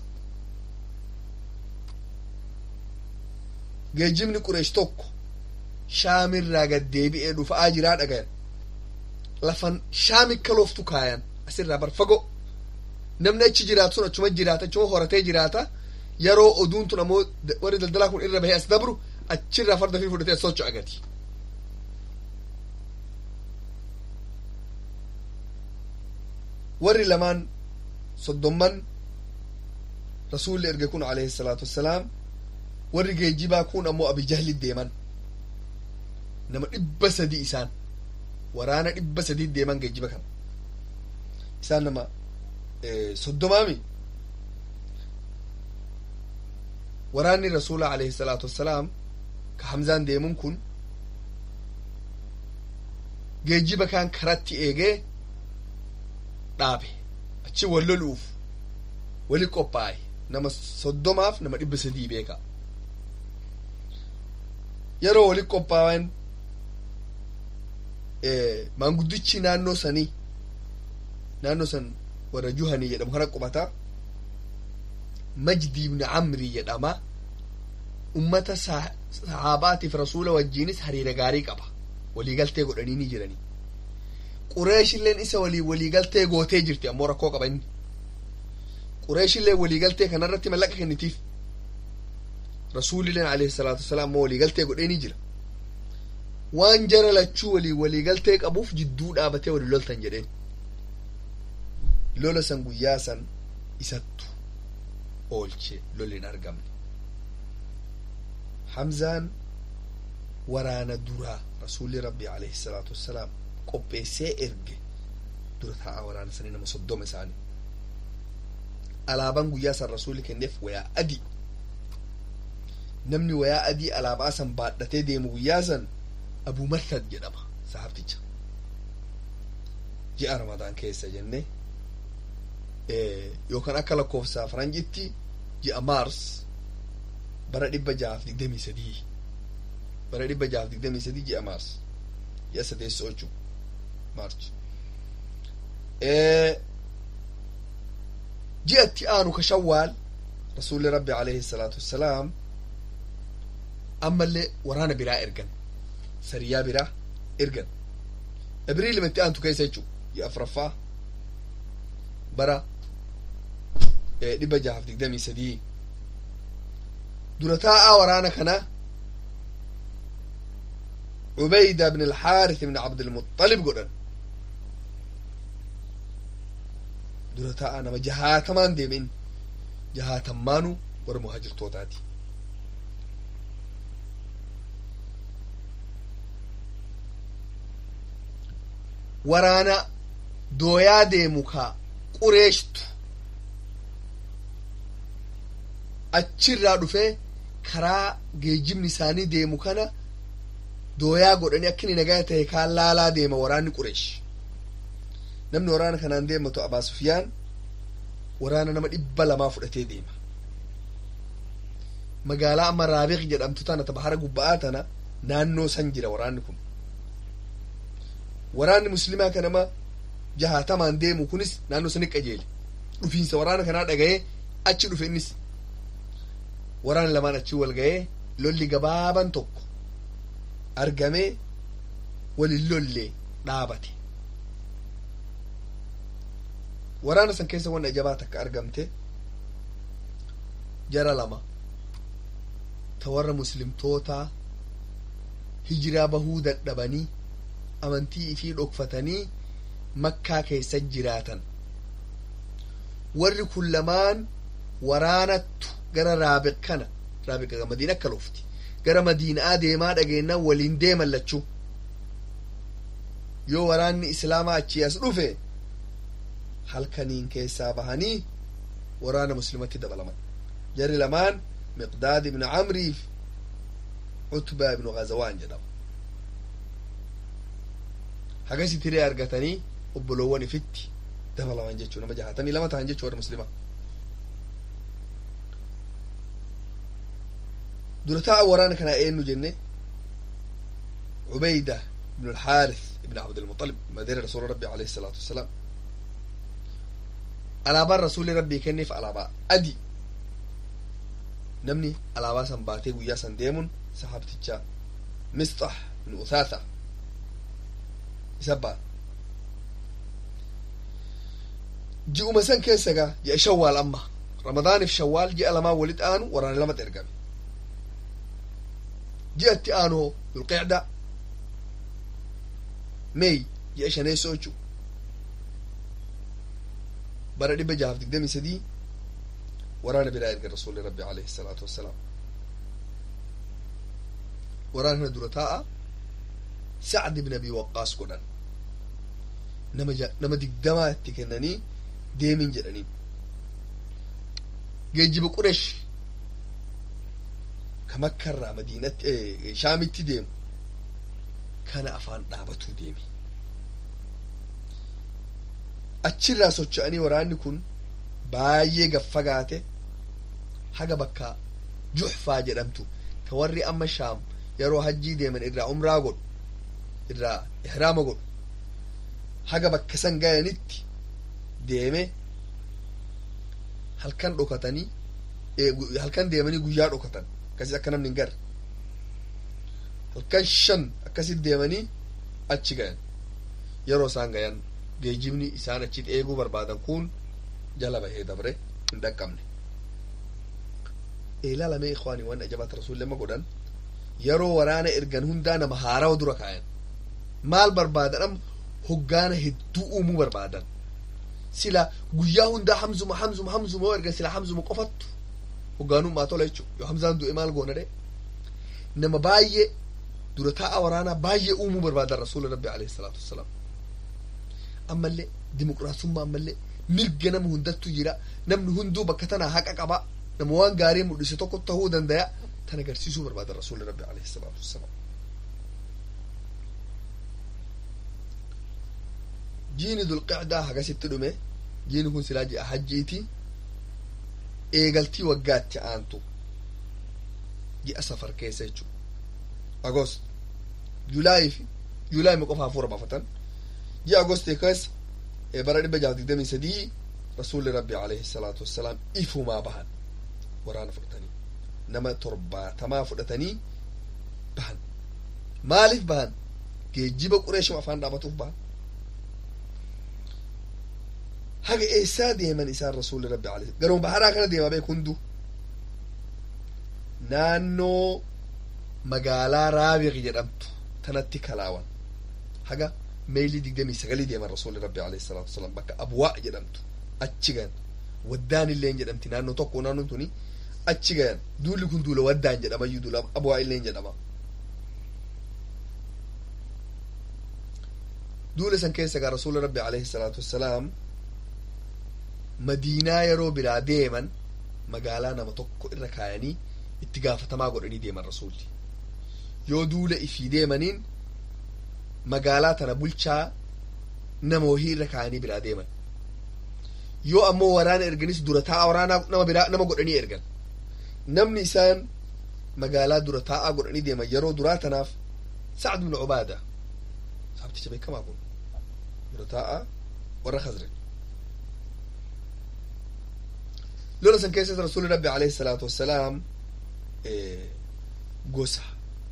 geejjibni qureesh tokko shaamirraa gad deebi'ee dhufa'aa jiraa dhagayan lafan shaami kalooftu kaayan asirraa bar fago namni achi jiraatu sun achuma jiraata achuma horatee jiraata yeroo oduun tun ammoo warri daldalaa kun irra bahee as dabru achirraa farda fi fudhatee as socho'a gati warri lamaan soddomman rasuulli erge kun alayhi salaatu wassalaam warri geejjibaa kun ammoo abijahli deeman nama dhibba sadi isaan waraana dhibba sadii deeman geejjiba kana isaan nama soddomaami waraanni rasuula alayhi salaatu wassalaam ka hamzaan deemun kun geejjiba kaan karatti eegee dhaabe achi wal loluuf wali qophaa'e nama soddomaaf nama dhibba sadii beeka yeroo wali qophaa'an maanguddichi naannoo sanii naannoo san warra juhanii jedhamu kana qubata majdi ibni camrii jedhama ummata sahaabaatiif rasuula wajjiinis hariira gaarii qaba waliigaltee godhanii ni jirani qureeshilleen isa walii waliigaltee gootee jirti ammoo rakkoo qaba inni qureeshillee waliigaltee kanarratti mallaqa kennitiif rasuulilleen alayhi salaatu wasalaam ammoo waliigaltee godhee ni jira waan jara lachuu walii waliigaltee qabuuf jidduu dhaabatee wali loltan jedheen lola san guyyaa san isattu oolche lolli hin argamne hamzaan waraana duraa rasuulli rabbii alayhi salaatu wassalaam qopheessee erge dura taa'a waraana sanii nama soddoma isaanii alaabaan guyyaa san rasuulli kenneef wayaa adii namni wayaa adii alaabaa san baadhatee deemu guyyaa san abu martad jedhama sahabticha ji'a ramadaan keessa jenne yookaan akka lakkoofsa faranjitti ji'a maars bara dhibba jaaf digdamii sadii bara dhibba jaaf digdamii sadii ji'a maars ji'a sadeessoo jechuu maarch ji'atti aanu ka shawwaal rasuulli rabbi alayhi salaatu wassalaam ammallee waraana biraa ergan sariyaa biraa ergan ibriilimatti aantu keessa jechuu ji'a afraffaa bara dhibba jaaf digdamii sadii dura taa'aa waraana kana عبيدة بن الحارث بن عبد المطلب قدن درتا أنا ما جهاتمان ديمين جهاتمانو ور مهاجر توتاتي waraana dooyaa deemu ka qureeshtu achirraa dhufee karaa geejjibni isaanii deemu kana dooyaa godhanii akka inni nagaa ta'e kaan laalaa deema waraanni qureesh namni waraana kanaan deematu abaa sufyaan waraana nama dhibba lamaa fudhatee deema magaalaa amma raabiq jedhamtu tana ta bahara gubba'aa tana naannoo san jira waraanni kun waraanni muslimaa kanama jahaatamaan deemu kunis naannoo sani qajeele dhufiinsa waraana kanaa dhaga'ee achi dhufe innis waraanni lamaan achi wal ga'ee lolli gabaaban tokko argamee walin lollee dhaabate waraana san keessa wanna jabaa takka argamte jara lama ta warra muslimtootaa hijiraa bahuu dadhabanii amantii ifii dhokfatanii makkaa keessa jiraatan warri kun lamaan waraanattu gara raabiq kana raabiqa madiina akka lufti gara madiinaa deemaa dhageennan waliin deeman lachuu yoo waraanni islaamaa achi as dhufe halkaniin keessaa bahanii waraana muslimatti dabalaman jarri lamaan miqdaad ibnu camriif cutbaa ibnu gazawaan jedhama hagasi tiree argatanii obboloowwan ifitti dabalaman jechuu nama jahatamii lama tahan jechuu warra muslimaa dura taa'a waraana kanaa eenyu jenne عبيدة بن الحارث بن عبد المطلب مدير رسول ربي عليه الصلاة والسلام alaabaan rasuulli rabbii kenneef alaabaa adi namni alaabaa san baatee guyyaa san deemuun sahabticha misxax bin uthaatha isa baa ji'uma san keessa gaa ji'a shawwaal amma ramadaaniif shawwaal ji'a lamaa walit aanu waraana lamatti ergame ji'atti aanu hoo dulqicda meey ji'a shaneessoo jechuu bara dhibba jahaaf digdamii sadii waraana biraa erga rasuulli rabbi alayhi salaatu wassalaam waraana kana dura taa'a sacd ibn abi waqqaas godhan nama nama digdamaa itti kennanii deemin jedhanii geejjiba quresh ka makkarraa madiinatti shaamitti deemu kana afaan dhaabatuu deemi achirraa socho'anii waraanni kun baay'ee gaffagaate haga bakka juxfaa jedhamtu ka warri amma shaam yeroo hajjii deeman irraa umraa godhu irraa ihraama godhu haga bakka san gayanitti deeme halkan dhokatanii halkan deemanii guyyaa dhokatan akkasi akka namni hin garre halkan shan akkasit deemanii achi gayan yeroo isaan gayan geejibni isaan achitti eeguu barbaadan kun jala bahee dabre hin dhaqqabne ilaalame ikwaanii waan ajabaata rasuulli amma godhan yeroo waraana ergan hundaa nama haarawa dura kaayan maal barbaadan am hoggaana hedduu uumuu barbaadan sila guyyaa hundaa hamzuma hamzuma hamzuma yoo ergan sila hamzuma qofattu hoggaanummaa tola jechuu yoo hamzaan du'e maal goona dhe nama baay'ee dura taa'a waraanaa baay'ee uumuu barbaadan rasuula rabbi alayhi salaatu wassalaam ammallee dimuqiraasummaa ammallee mirga nama hundattu jira namni hunduu bakka tanaa haqa qaba nama waan gaarii mul'ise tokko tahuu dandaya tan agarsiisuu barbaadan rasuuli rabbi alayhi salaatu wassalaam jiini dulqicdaa hagasitti dhume jiini kun silaa ji'a hajjiiti eegaltii waggaatti aantu ji'a safar keessa jechuu agost julaayii fi julaayii qofa hafuura baafatan ji'a agostii keessa bara dhibba jaha digdamii sadii rasuulli rabbi alayhi salaatu wassalaam ifumaa bahan waraana fudhatanii nama torbaatamaa fudhatanii bahan maaliif bahan geejjiba qureeshima afaan dhaabatuuf bahan haga eessaa deeman isaan rasuulli rabbi alayhi garuma baharaa kana deemaa beek hundu naannoo magaalaa raabiq jedhamtu tanatti kalaawan haga meeyilii digdamii sagalii deeman rasuulli rabbi alayhi salaatu wasalaam bakka abwaa jedhamtu achi gayan waddaan illeen jedhamti naannoo tokko naannoon tuni achi gayan duulli kun duula waddaan jedhamayyuu duula abwaa illeen jedhama duula san keessa gaa rasuulli rabbi alayhi salaatu wassalaam madiinaa yeroo biraa deeman magaalaa nama tokko irra kaayanii itti gaafatamaa godhanii deeman rasuulli yoo duula ifii deemaniin magaalaa tana bulchaa nama wahii irra kaayanii biraa deeman yoo ammoo waraana erganis dura taa'a waraanaa nama biraa nama godhanii ergan namni isaan magaalaa dura taa'aa godhanii deeman yeroo duraa tanaaf sacd bin cubaada saabticha beekamaa kun dura taa'aa warra khazraj lola san keessatti rasuulli rabbi alayhi salaatu wassalaam gosa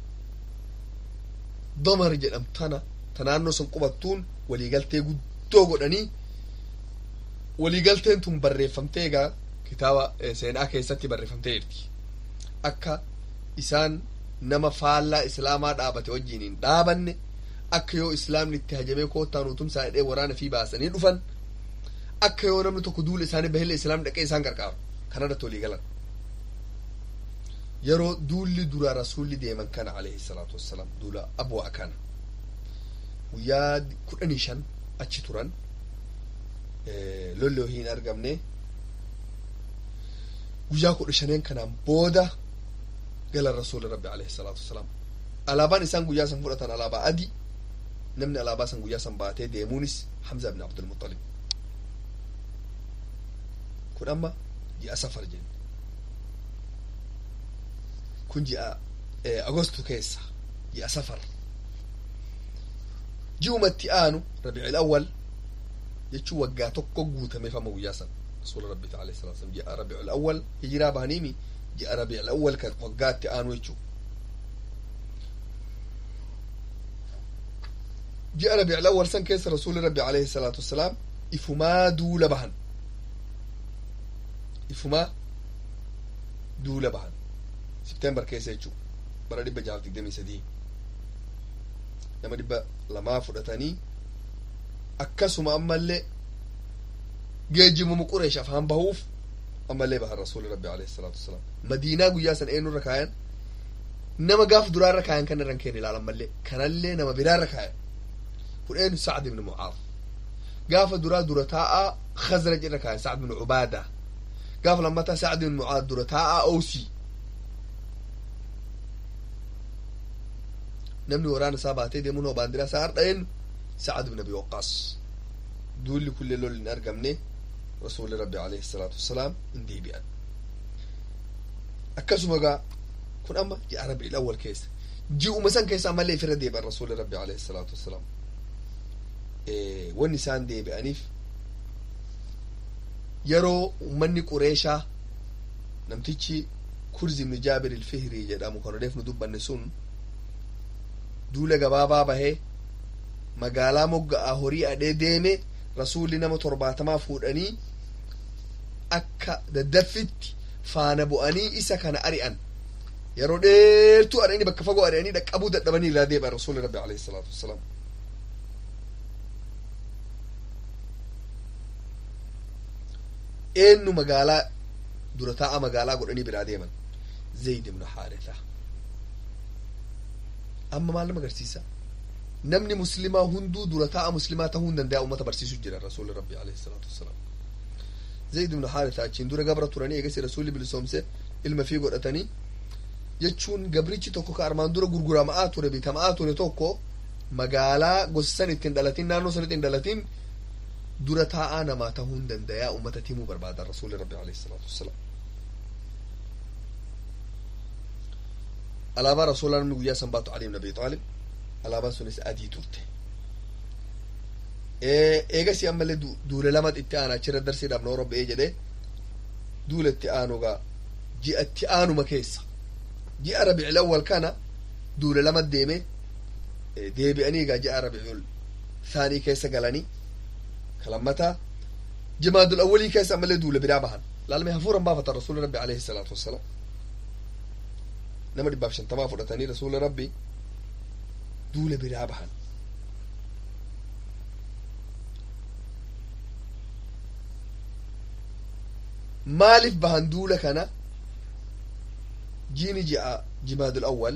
damar jedhamtana ta naannoo san qubattuun waliigaltee guddoo godhanii waliigalteen tun barreeffamtee egaa kitaaba seenaa keessatti barreeffamtee jirti akka isaan nama faallaa islaamaa dhaabate wajjiin hin dhaabanne akka yoo islaamni itti hajamee koottaa nutumsaa hidhee waraana fi baasanii dhufan akka yoo namni tokko duula isaanii bahille islaam dhaqee isaan gargaaru kana irratti walii galan yeroo duulli dura rasuulli deeman kana alayhi salaatu wassalaam duula abwaa kana guyyaa kudhanii shan achi turan lolli hin argamne guyyaa kudha shaneen kanaan booda galan rasuuli rabbi alayhi salaatu wassalaam alaabaan isaan guyyaa san fudhatan alaabaa adii namni alaabaa san guyyaa san baatee deemuunis hamza ibn abdulmuxalib kun amma ji'a safar jenne kun ji'a agostu keessa ji'a safar ji'umatti aanu rabiicil awwal jechuu waggaa tokko guutameef amma guyyaa san rasuula rabbi alayhi salatu wasalam ji'a rabiicil awwal hijiraa bahaniimi ji'a rabiicil awwal kan waggaatti aanu jechuu ji'a rabiicil awwal san keessa rasuuli rabbi alayhi salaatu wassalaam ifumaa duula bahan ifumaa duula bahan septembar keessa jechuu bara dhibba jaaf digdamii sadii nama dhibba lamaa fudhatanii akkasuma ammallee geejjibuma qureesh afaan bahuuf ammallee bahan rasuuli rabbi alayhi salaatu wassalaam madiinaa guyyaa san eenyurra kaayan nama gaaf duraarra kaayan kan irran keenya ilaalan mallee kanallee nama biraarra kaayan kun eenyu sacd ibn mucaad gaafa duraa dura taa'aa khazraj irra kaayan sacd ibn cubaada gaafa lammataa sacd ibn mucaad dura taa'aa owsii namni waraana isaa baatee deemuun hoo baandiraa isaa hardha'een sacad ibn abi waqaas duulli kullee lolli hin argamne rasuuli rabbi alayhi salaatu wassalaam hin deebi'an akkasuma gaa kun amma ji'a rabi'il awwal keessa ji'uma san keessa ammallee ifirra deebi'an rasuuli rabbi alayhi salaatu wassalaam wanni isaan deebi'aniif yeroo ummanni qureeshaa namtichi kurzi ibnu jaabir ilfihrii jedhamu kan odeef nu dubbanne sun duula gabaabaa bahee magaalaa mogga'aa horii adhee deeme rasuulli nama torbaatamaa fuudhanii akka daddaffitti faana bu'anii isa kana ari'an yeroo dheertuu ari'anii bakka fagoo ari'anii dhaqqabuu dadhabanii irraa deebi'an rasuulli rabbi alayhi salaatu wassalaam eenyu magaalaa dura taa'a magaalaa godhanii biraa deeman zayd ibnu haaritha amma maal nama agarsiisa namni muslimaa hunduu dura taa'a muslimaa ta'uu hin danda'a ummata barsiisu jira rasuulli rabbi alayhi salaatu wassalaam zayd ibnu haaritha achiin dura gabra turanii eegasi rasuulli bilisoomse ilma fi godhatanii jechuun gabrichi tokko ka armaan dura gurgurama'aa ture bitama'aa ture tokko magaalaa gosa san ittiin dhalatin naannoo san ittiin dhalatin dura taa'aa namaa ta'uu hin dandayaa ummata timuu barbaadan rasuulli rabbi alayhi salaatu wassalaam alaabaa rasuulaa namni guyyaa san baatu ali ibn abi xaalib alaabaan sunis adii turte eegasi ammallee duule lama itti aana achirra darsiidhaaf noo robba'ee jedhe duula itti aanugaa ji'a itti aanuma keessa ji'a rabiicil awwal kana duule lama deeme deebi'anii egaa ji'a rabiicul saanii keessa galanii kalammataa jimaadul awwalii keessa ammallee duule biraa bahan laalmee hafuuran baafatan rasuuli rabbi alayhi salaatu wassalaam nama dhibbaaf shantamaa fudhatanii rasuula rabbi duule biraa bahan maaliif bahan duula kana jiini ji'a jimaadul awwal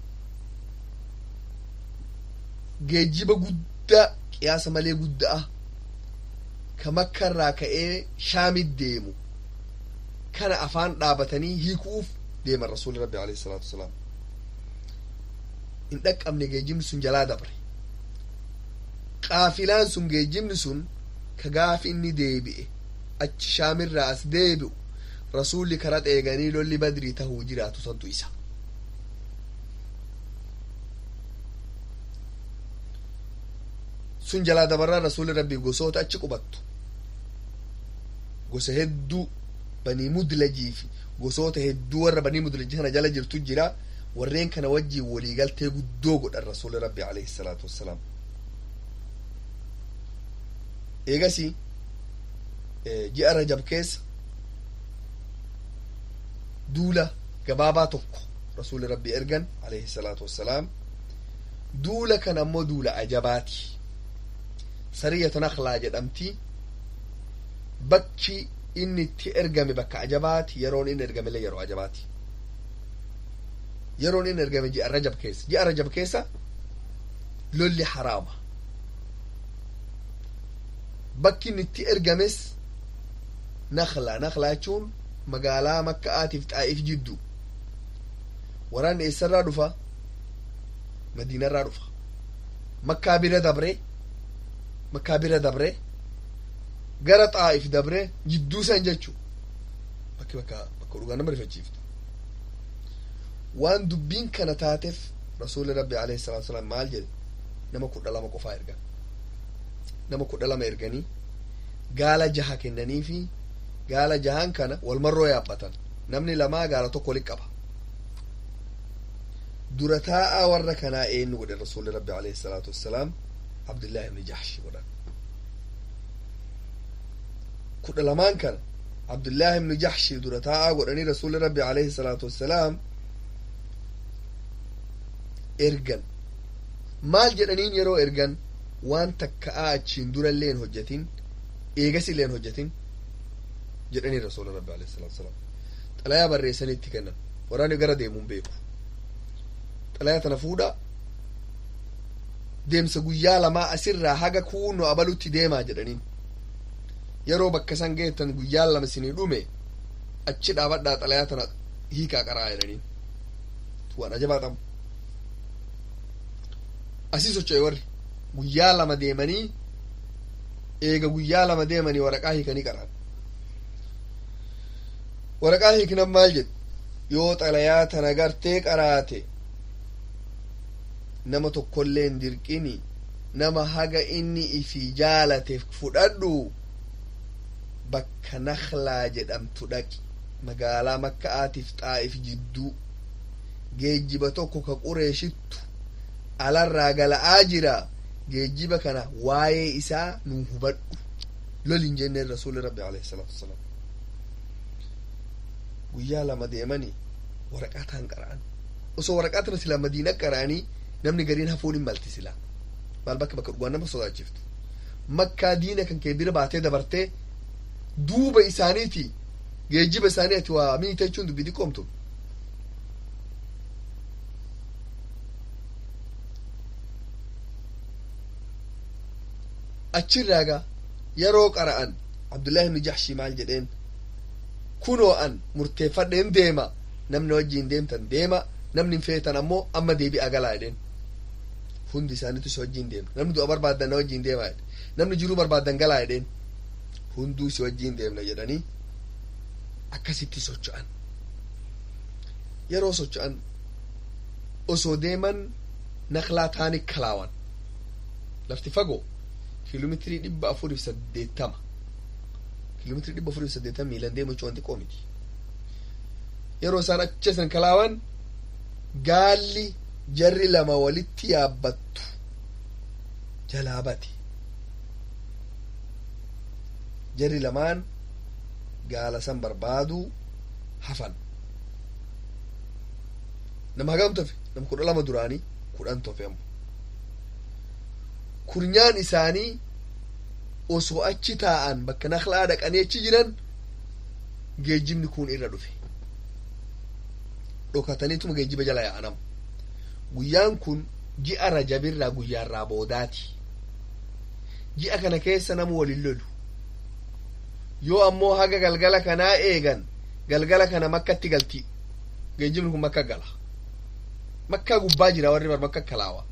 geejjiba guddaa qiyaasa malee guddaa ka makkarraa ka'ee shaamit deemu kana afaan dhaabatanii hiikuuf deeman rasuuli rabbi alayhi salaatu wasalaam hin dhaqqabne geejjibni sun jalaa dabre qaafilaan sun geejjibni sun ka gaafi inni deebi'e achi shaamirraa as deebi'u rasuulli kara eeganii lolli badrii tahuu jiraatu santu isa sun jalaa dabarraa rasuulli rabbii gosoota achi qubattu gosa hedduu banii mudlajii fi gosoota hedduu warra banii mudlajii kana jala jirtu jira warreen kana wajjiin waliigaltee guddoo godhan rasuulli rabbi alayhi salaatu wassalaam eegasi ji'a rajab keessa duula gabaabaa tokko rasuulli rabbi ergan alayhi salaatu wassalaam duula kan ammoo duula ajabaati sariyatu nakhlaa jedhamti bakki inni itti ergame bakka ajabaati yeroon inni ergamellee yeroo ajabaati yeroon inni ergame ji'a rajab keessa ji'a rajab keessa lolli haraama bakki inni itti ergames nakla nakla jechuun magaalaa makka'aatiif xaa'iif jiddu waraanni eessarraa dhufa madiinarraa dhufa makkaa bira dabre makkaa bira dabre gara xaa'if dabre jidduu san jechuu bakki bakka bakka dhugaa nama rifachiiftu waan dubbiin kana taateef rasuulli rabbi alayhi salatu wasalaam maal jedhe nama kudha lama qofaa ergan nama kudha lama erganii gaala jaha kennanii fi gaala jahan kana walmarroo yaabbatan namni lamaa gaala tokko walitti qaba dura taa'aa warra kanaa eenyu godhe rasuulli rabbi alayhi salaatu wassalaam abdullaahi ibni jahshi godhan kudha lamaan kana abdullaahi ibni jahshi dura taa'aa godhanii rasuulli rabbi alayhi salaatu wassalaam ergan maal jedhaniin yeroo ergan waan takka'aa achiin durallee hin hojjetin eegas illee hin hojjetin jedhanii rasuula rabbi alayhi salaatu wasalaam xalayaa barreessanii itti kennan waraanni gara deemuun beeku xalayaa tana fuudha deemsa guyyaa lamaa asirraa haga kuunno abalutti deemaa jedhaniin yeroo bakka san geettan guyyaa lama isinii dhume achi dhaabadhaa xalayaa tana hiikaa qaraa jedhaniin waan ajabaa qabu asii socho'e warri guyyaa lama deemanii eega guyyaa lama deemanii waraqaa hiikanii qaraan waraqaa hiiknan maal jedhu yoo xalayaa tana gartee qaraate nama tokkollee hin dirqini nama haga inni ifi jaalate fudhadhu bakka nakhlaa jedhamtu dhaqi magaalaa makka'aatiif xaa'if jidduu geejjiba tokko ka qureeshittu alarraa gala'aa jira geejjiba kana waa'ee isaa nu hubadhu lolin jenneen rasuuli rabbi alayhi salaatu wasalaam guyyaa lama deemanii waraqaataan qara'an osoo waraqaatana silaa madiina qara'anii namni gariin hafuun hin malti silaa maal bakka bakka dhugaan nama sodaachiftu makkaa diina kan kee bira baatee dabartee duuba isaaniiti geejjiba isaanii ati waa miita jechuun dubbii xiqqoomtu achirraaga yeroo qara'an abdullahi ibni jaxshii maal jedheen kunoo an murteeffadheen deema namni wajjiin deemtan deema namni hin feetan ammoo amma deebi'a galaa jedheen hundi isaaniitu si wajjiin deema namni du'a barbaaddan na wajjiin deemaa jedhe namni jiruu barbaaddan galaa jedheen hunduu si wajjiin deemna jedhanii akkasitti socho'an yeroo socho'an osoo deeman naklaa taani kalaawan lafti fagoo kiiloomeetirii dhibba afuriif saddeettama kiiloomeetirii dhibba afuriif saddeettama miilan deemu jechuun wanti qoomiti yeroo isaan achi san kalaawan gaalli jarri lama walitti yaabbattu jalaa bati jarri lamaan gaala san barbaaduu hafan nama hagam tofe nama kudha lama duraanii kudhan tofe ammo kurnyaan isaanii osoo achi taa'an bakka naklaa dhaqanii achi jiran geejjibni kun irra dhufe dhokataniituma geejjiba jala yaa'anam guyyaan kun ji'a rajabirraa guyyaarraa boodaati ji'a kana keessa nama walin lolu yoo ammoo haga galgala kanaa eegan galgala kana makkatti galti geejjibni kun makka gala makkaa gubbaa jira warri bar makka kalaawa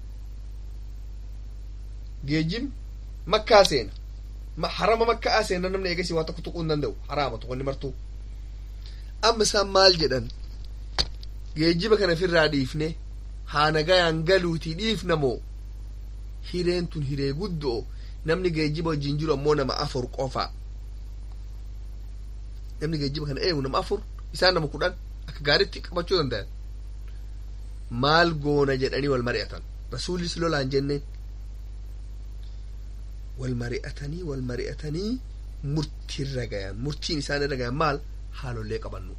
geejjibni makkaa seena harama makkaa seena namni eegasi waa tokko tuquu hin danda'u haraama tokkonni martuu amma isaan maal jedhan geejjiba kana ofirraa dhiifne haa nagayaan galuutii dhiifna moo hireen tun hiree guddoo namni geejjiba wajjin jiru ammoo nama afur qofa namni geejjiba kana eegu nama afur isaan nama kudhan akka gaaritti qabachuu danda'an maal goona jedhanii wal mari'atan rasuulis lolaan jenneen wal mari'atanii wal mari'atanii murtiirra gayan murtiin isaan irra gayan maal haalollee qabannu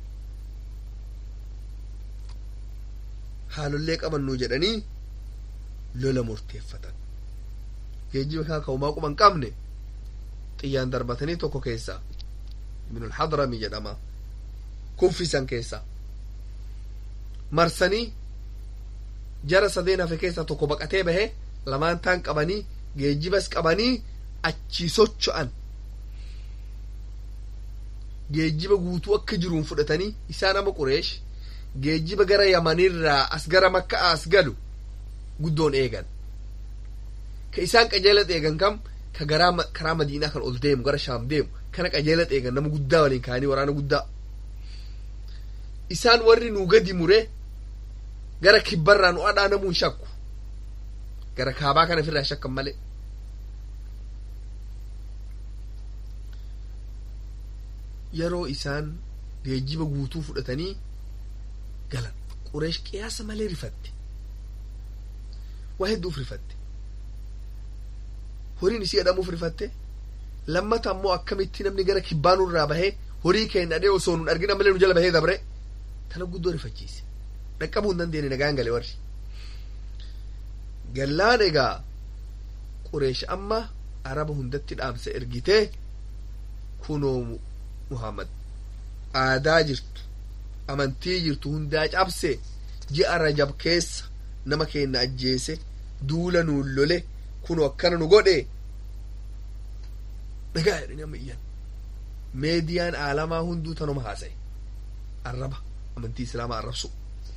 haalollee qabannu jedhanii lola murteeffatan geejjiba kaa ka'umaa quban qabne xiyyaan darbatanii tokko keessaa ibnul hadrami jedhama kuffisan keessa marsanii jara sadeen hafe keessa tokko baqatee bahe lamaan taan qabanii geejjibas qabanii achi socho'an geejjiba guutuu akka jiruun fudhatanii isaa nama qureesh geejjiba gara yamanirraa as gara makka as galu guddoon eegan ka isaan qajeelat eegan kam ka garaa karaa madiinaa kan ol deemu gara shaam deemu kana qajeelat eegan nama guddaa waliin kaanii waraana guddaa isaan warri nuu gadi mure gara kibbarraa nu adhaanamuun shakku gara kaabaa kana ofirraa shakkan malee yeroo isaan geejjiba guutuu fudhatanii galan qureesh qiyaasa malee rifatte waa hedduuf rifatte horiin isii adhamuuf rifatte lammata ammoo akkamitti namni gara kibbaanurraa bahee horii keenya dhadhee osoo nun argina malee nu jala bahee dabre tana guddoo rifachiise dhaqqabuu hin dandeenye nagaan gale warri gallaan egaa qureesh amma araba hundatti dhaamsa ergitee kunoo muhammad aadaa jirtu amantii jirtu hundaa cabse ji'a rajab keessa nama keenya ajjeese duula nuun lole kunoo akkana nu godhe dhagaa jedhanii amma iyyan meediyaan aalamaa hunduu tanuma haasa'e arraba amantii islaamaa arrabsu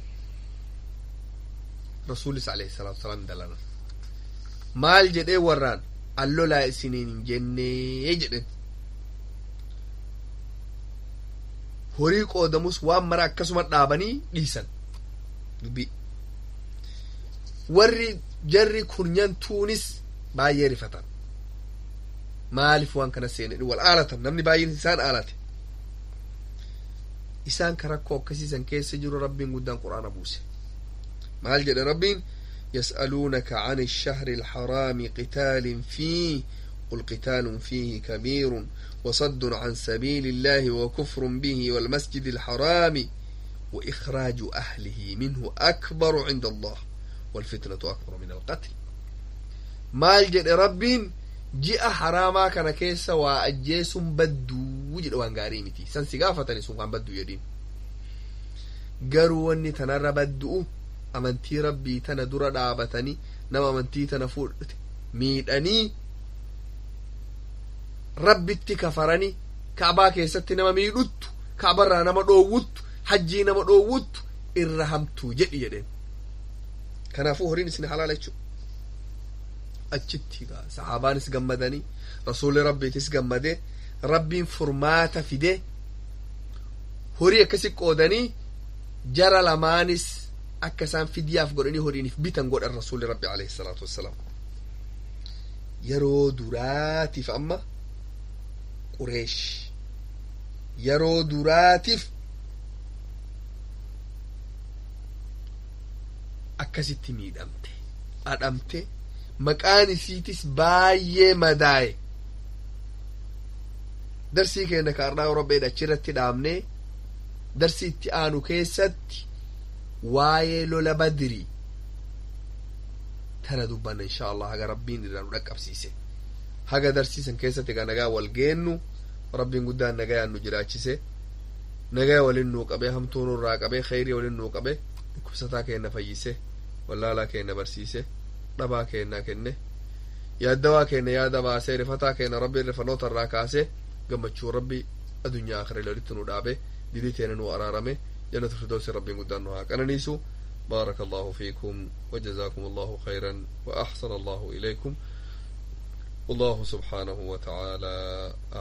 rasuulis alayhi salaatu wasalaam dalana maal jedhee warraan allolaa isiniin hin jennee jedhen horii qoodamus waan mara akkasuma dhaabanii dhiisan dubbii warri jarri kurnyantuunis baay'ee rifatan maaliif waan kana seenedhi wal aalatan namni baay'een isaan aalate isaan ka rakkoo akkasiisan keessa jiru rabbiin guddaan qur'aana buuse maal jedhe rabbiin يسألونك عن الشهر الحرام قتال فيه قل قتال فيه كبير وصد عن سبيل الله وكفر به والمسجد الحرام وإخراج أهله منه أكبر عند الله والفتنة أكبر من القتل maal jedhe rabbiin ji'a haraamaa kana keessa waa ajjeesun badduu jedhe waan gaarii miti san si gaafatani sun waan badduu jedhin garuu wanni tanarra baddu'u amantii rabbii tana dura dhaabatanii nama amantii tana fudhate miidhanii rabbitti kafaranii kaabaa keessatti nama miidhuttu kaabarraa nama dhoowwuttu hajjii nama dhoowwuttu irra hamtuu jedhi jedheen kanaafuu horiin isin halaala jechuu achitti sahaabaanis gammadanii rasuulli rabbiitis gammadee rabbiin furmaata fidee horii akkasi qoodanii jara lamaanis akka isaan fidyaaf godhanii horiiniif bitan godhan rasuulli rabbi alayhi salaatu wassalaam yeroo duraatiif amma qureesh yeroo duraatiif akkasitti miidhamte adhamte maqaan isiitis baay'ee madaaye darsii keenya kaardhaa Orobeedha achirratti dhaabnee darsii itti aanu keessatti waa'ee lola badrii tana dubbanna insha allah haga rabbiin irraa nu dhaqqabsiise haga darsiisan keessatti ga nagaa wal geennu rabbiin guddaan nagayaan nu jiraachise nagaya walin nuu qabe hamtuu nurraa qabe kheyrii walin nuu qabe dhukkubsataa keenna fayyise wallaalaa keenna barsiise dhabaa keenna kenne yaaddawaa keenna yaada baasee rifataa keenna rabbiin rifanoota irraa kaase gammachuu rabbi adunyaa akhiraa walitti nu dhaabe didii teena nu araarame جنة الفردوس ربي قدان قننيسو بارك الله فيكم وجزاكم الله خيرا وأحسن الله إليكم والله سبحانه وتعالى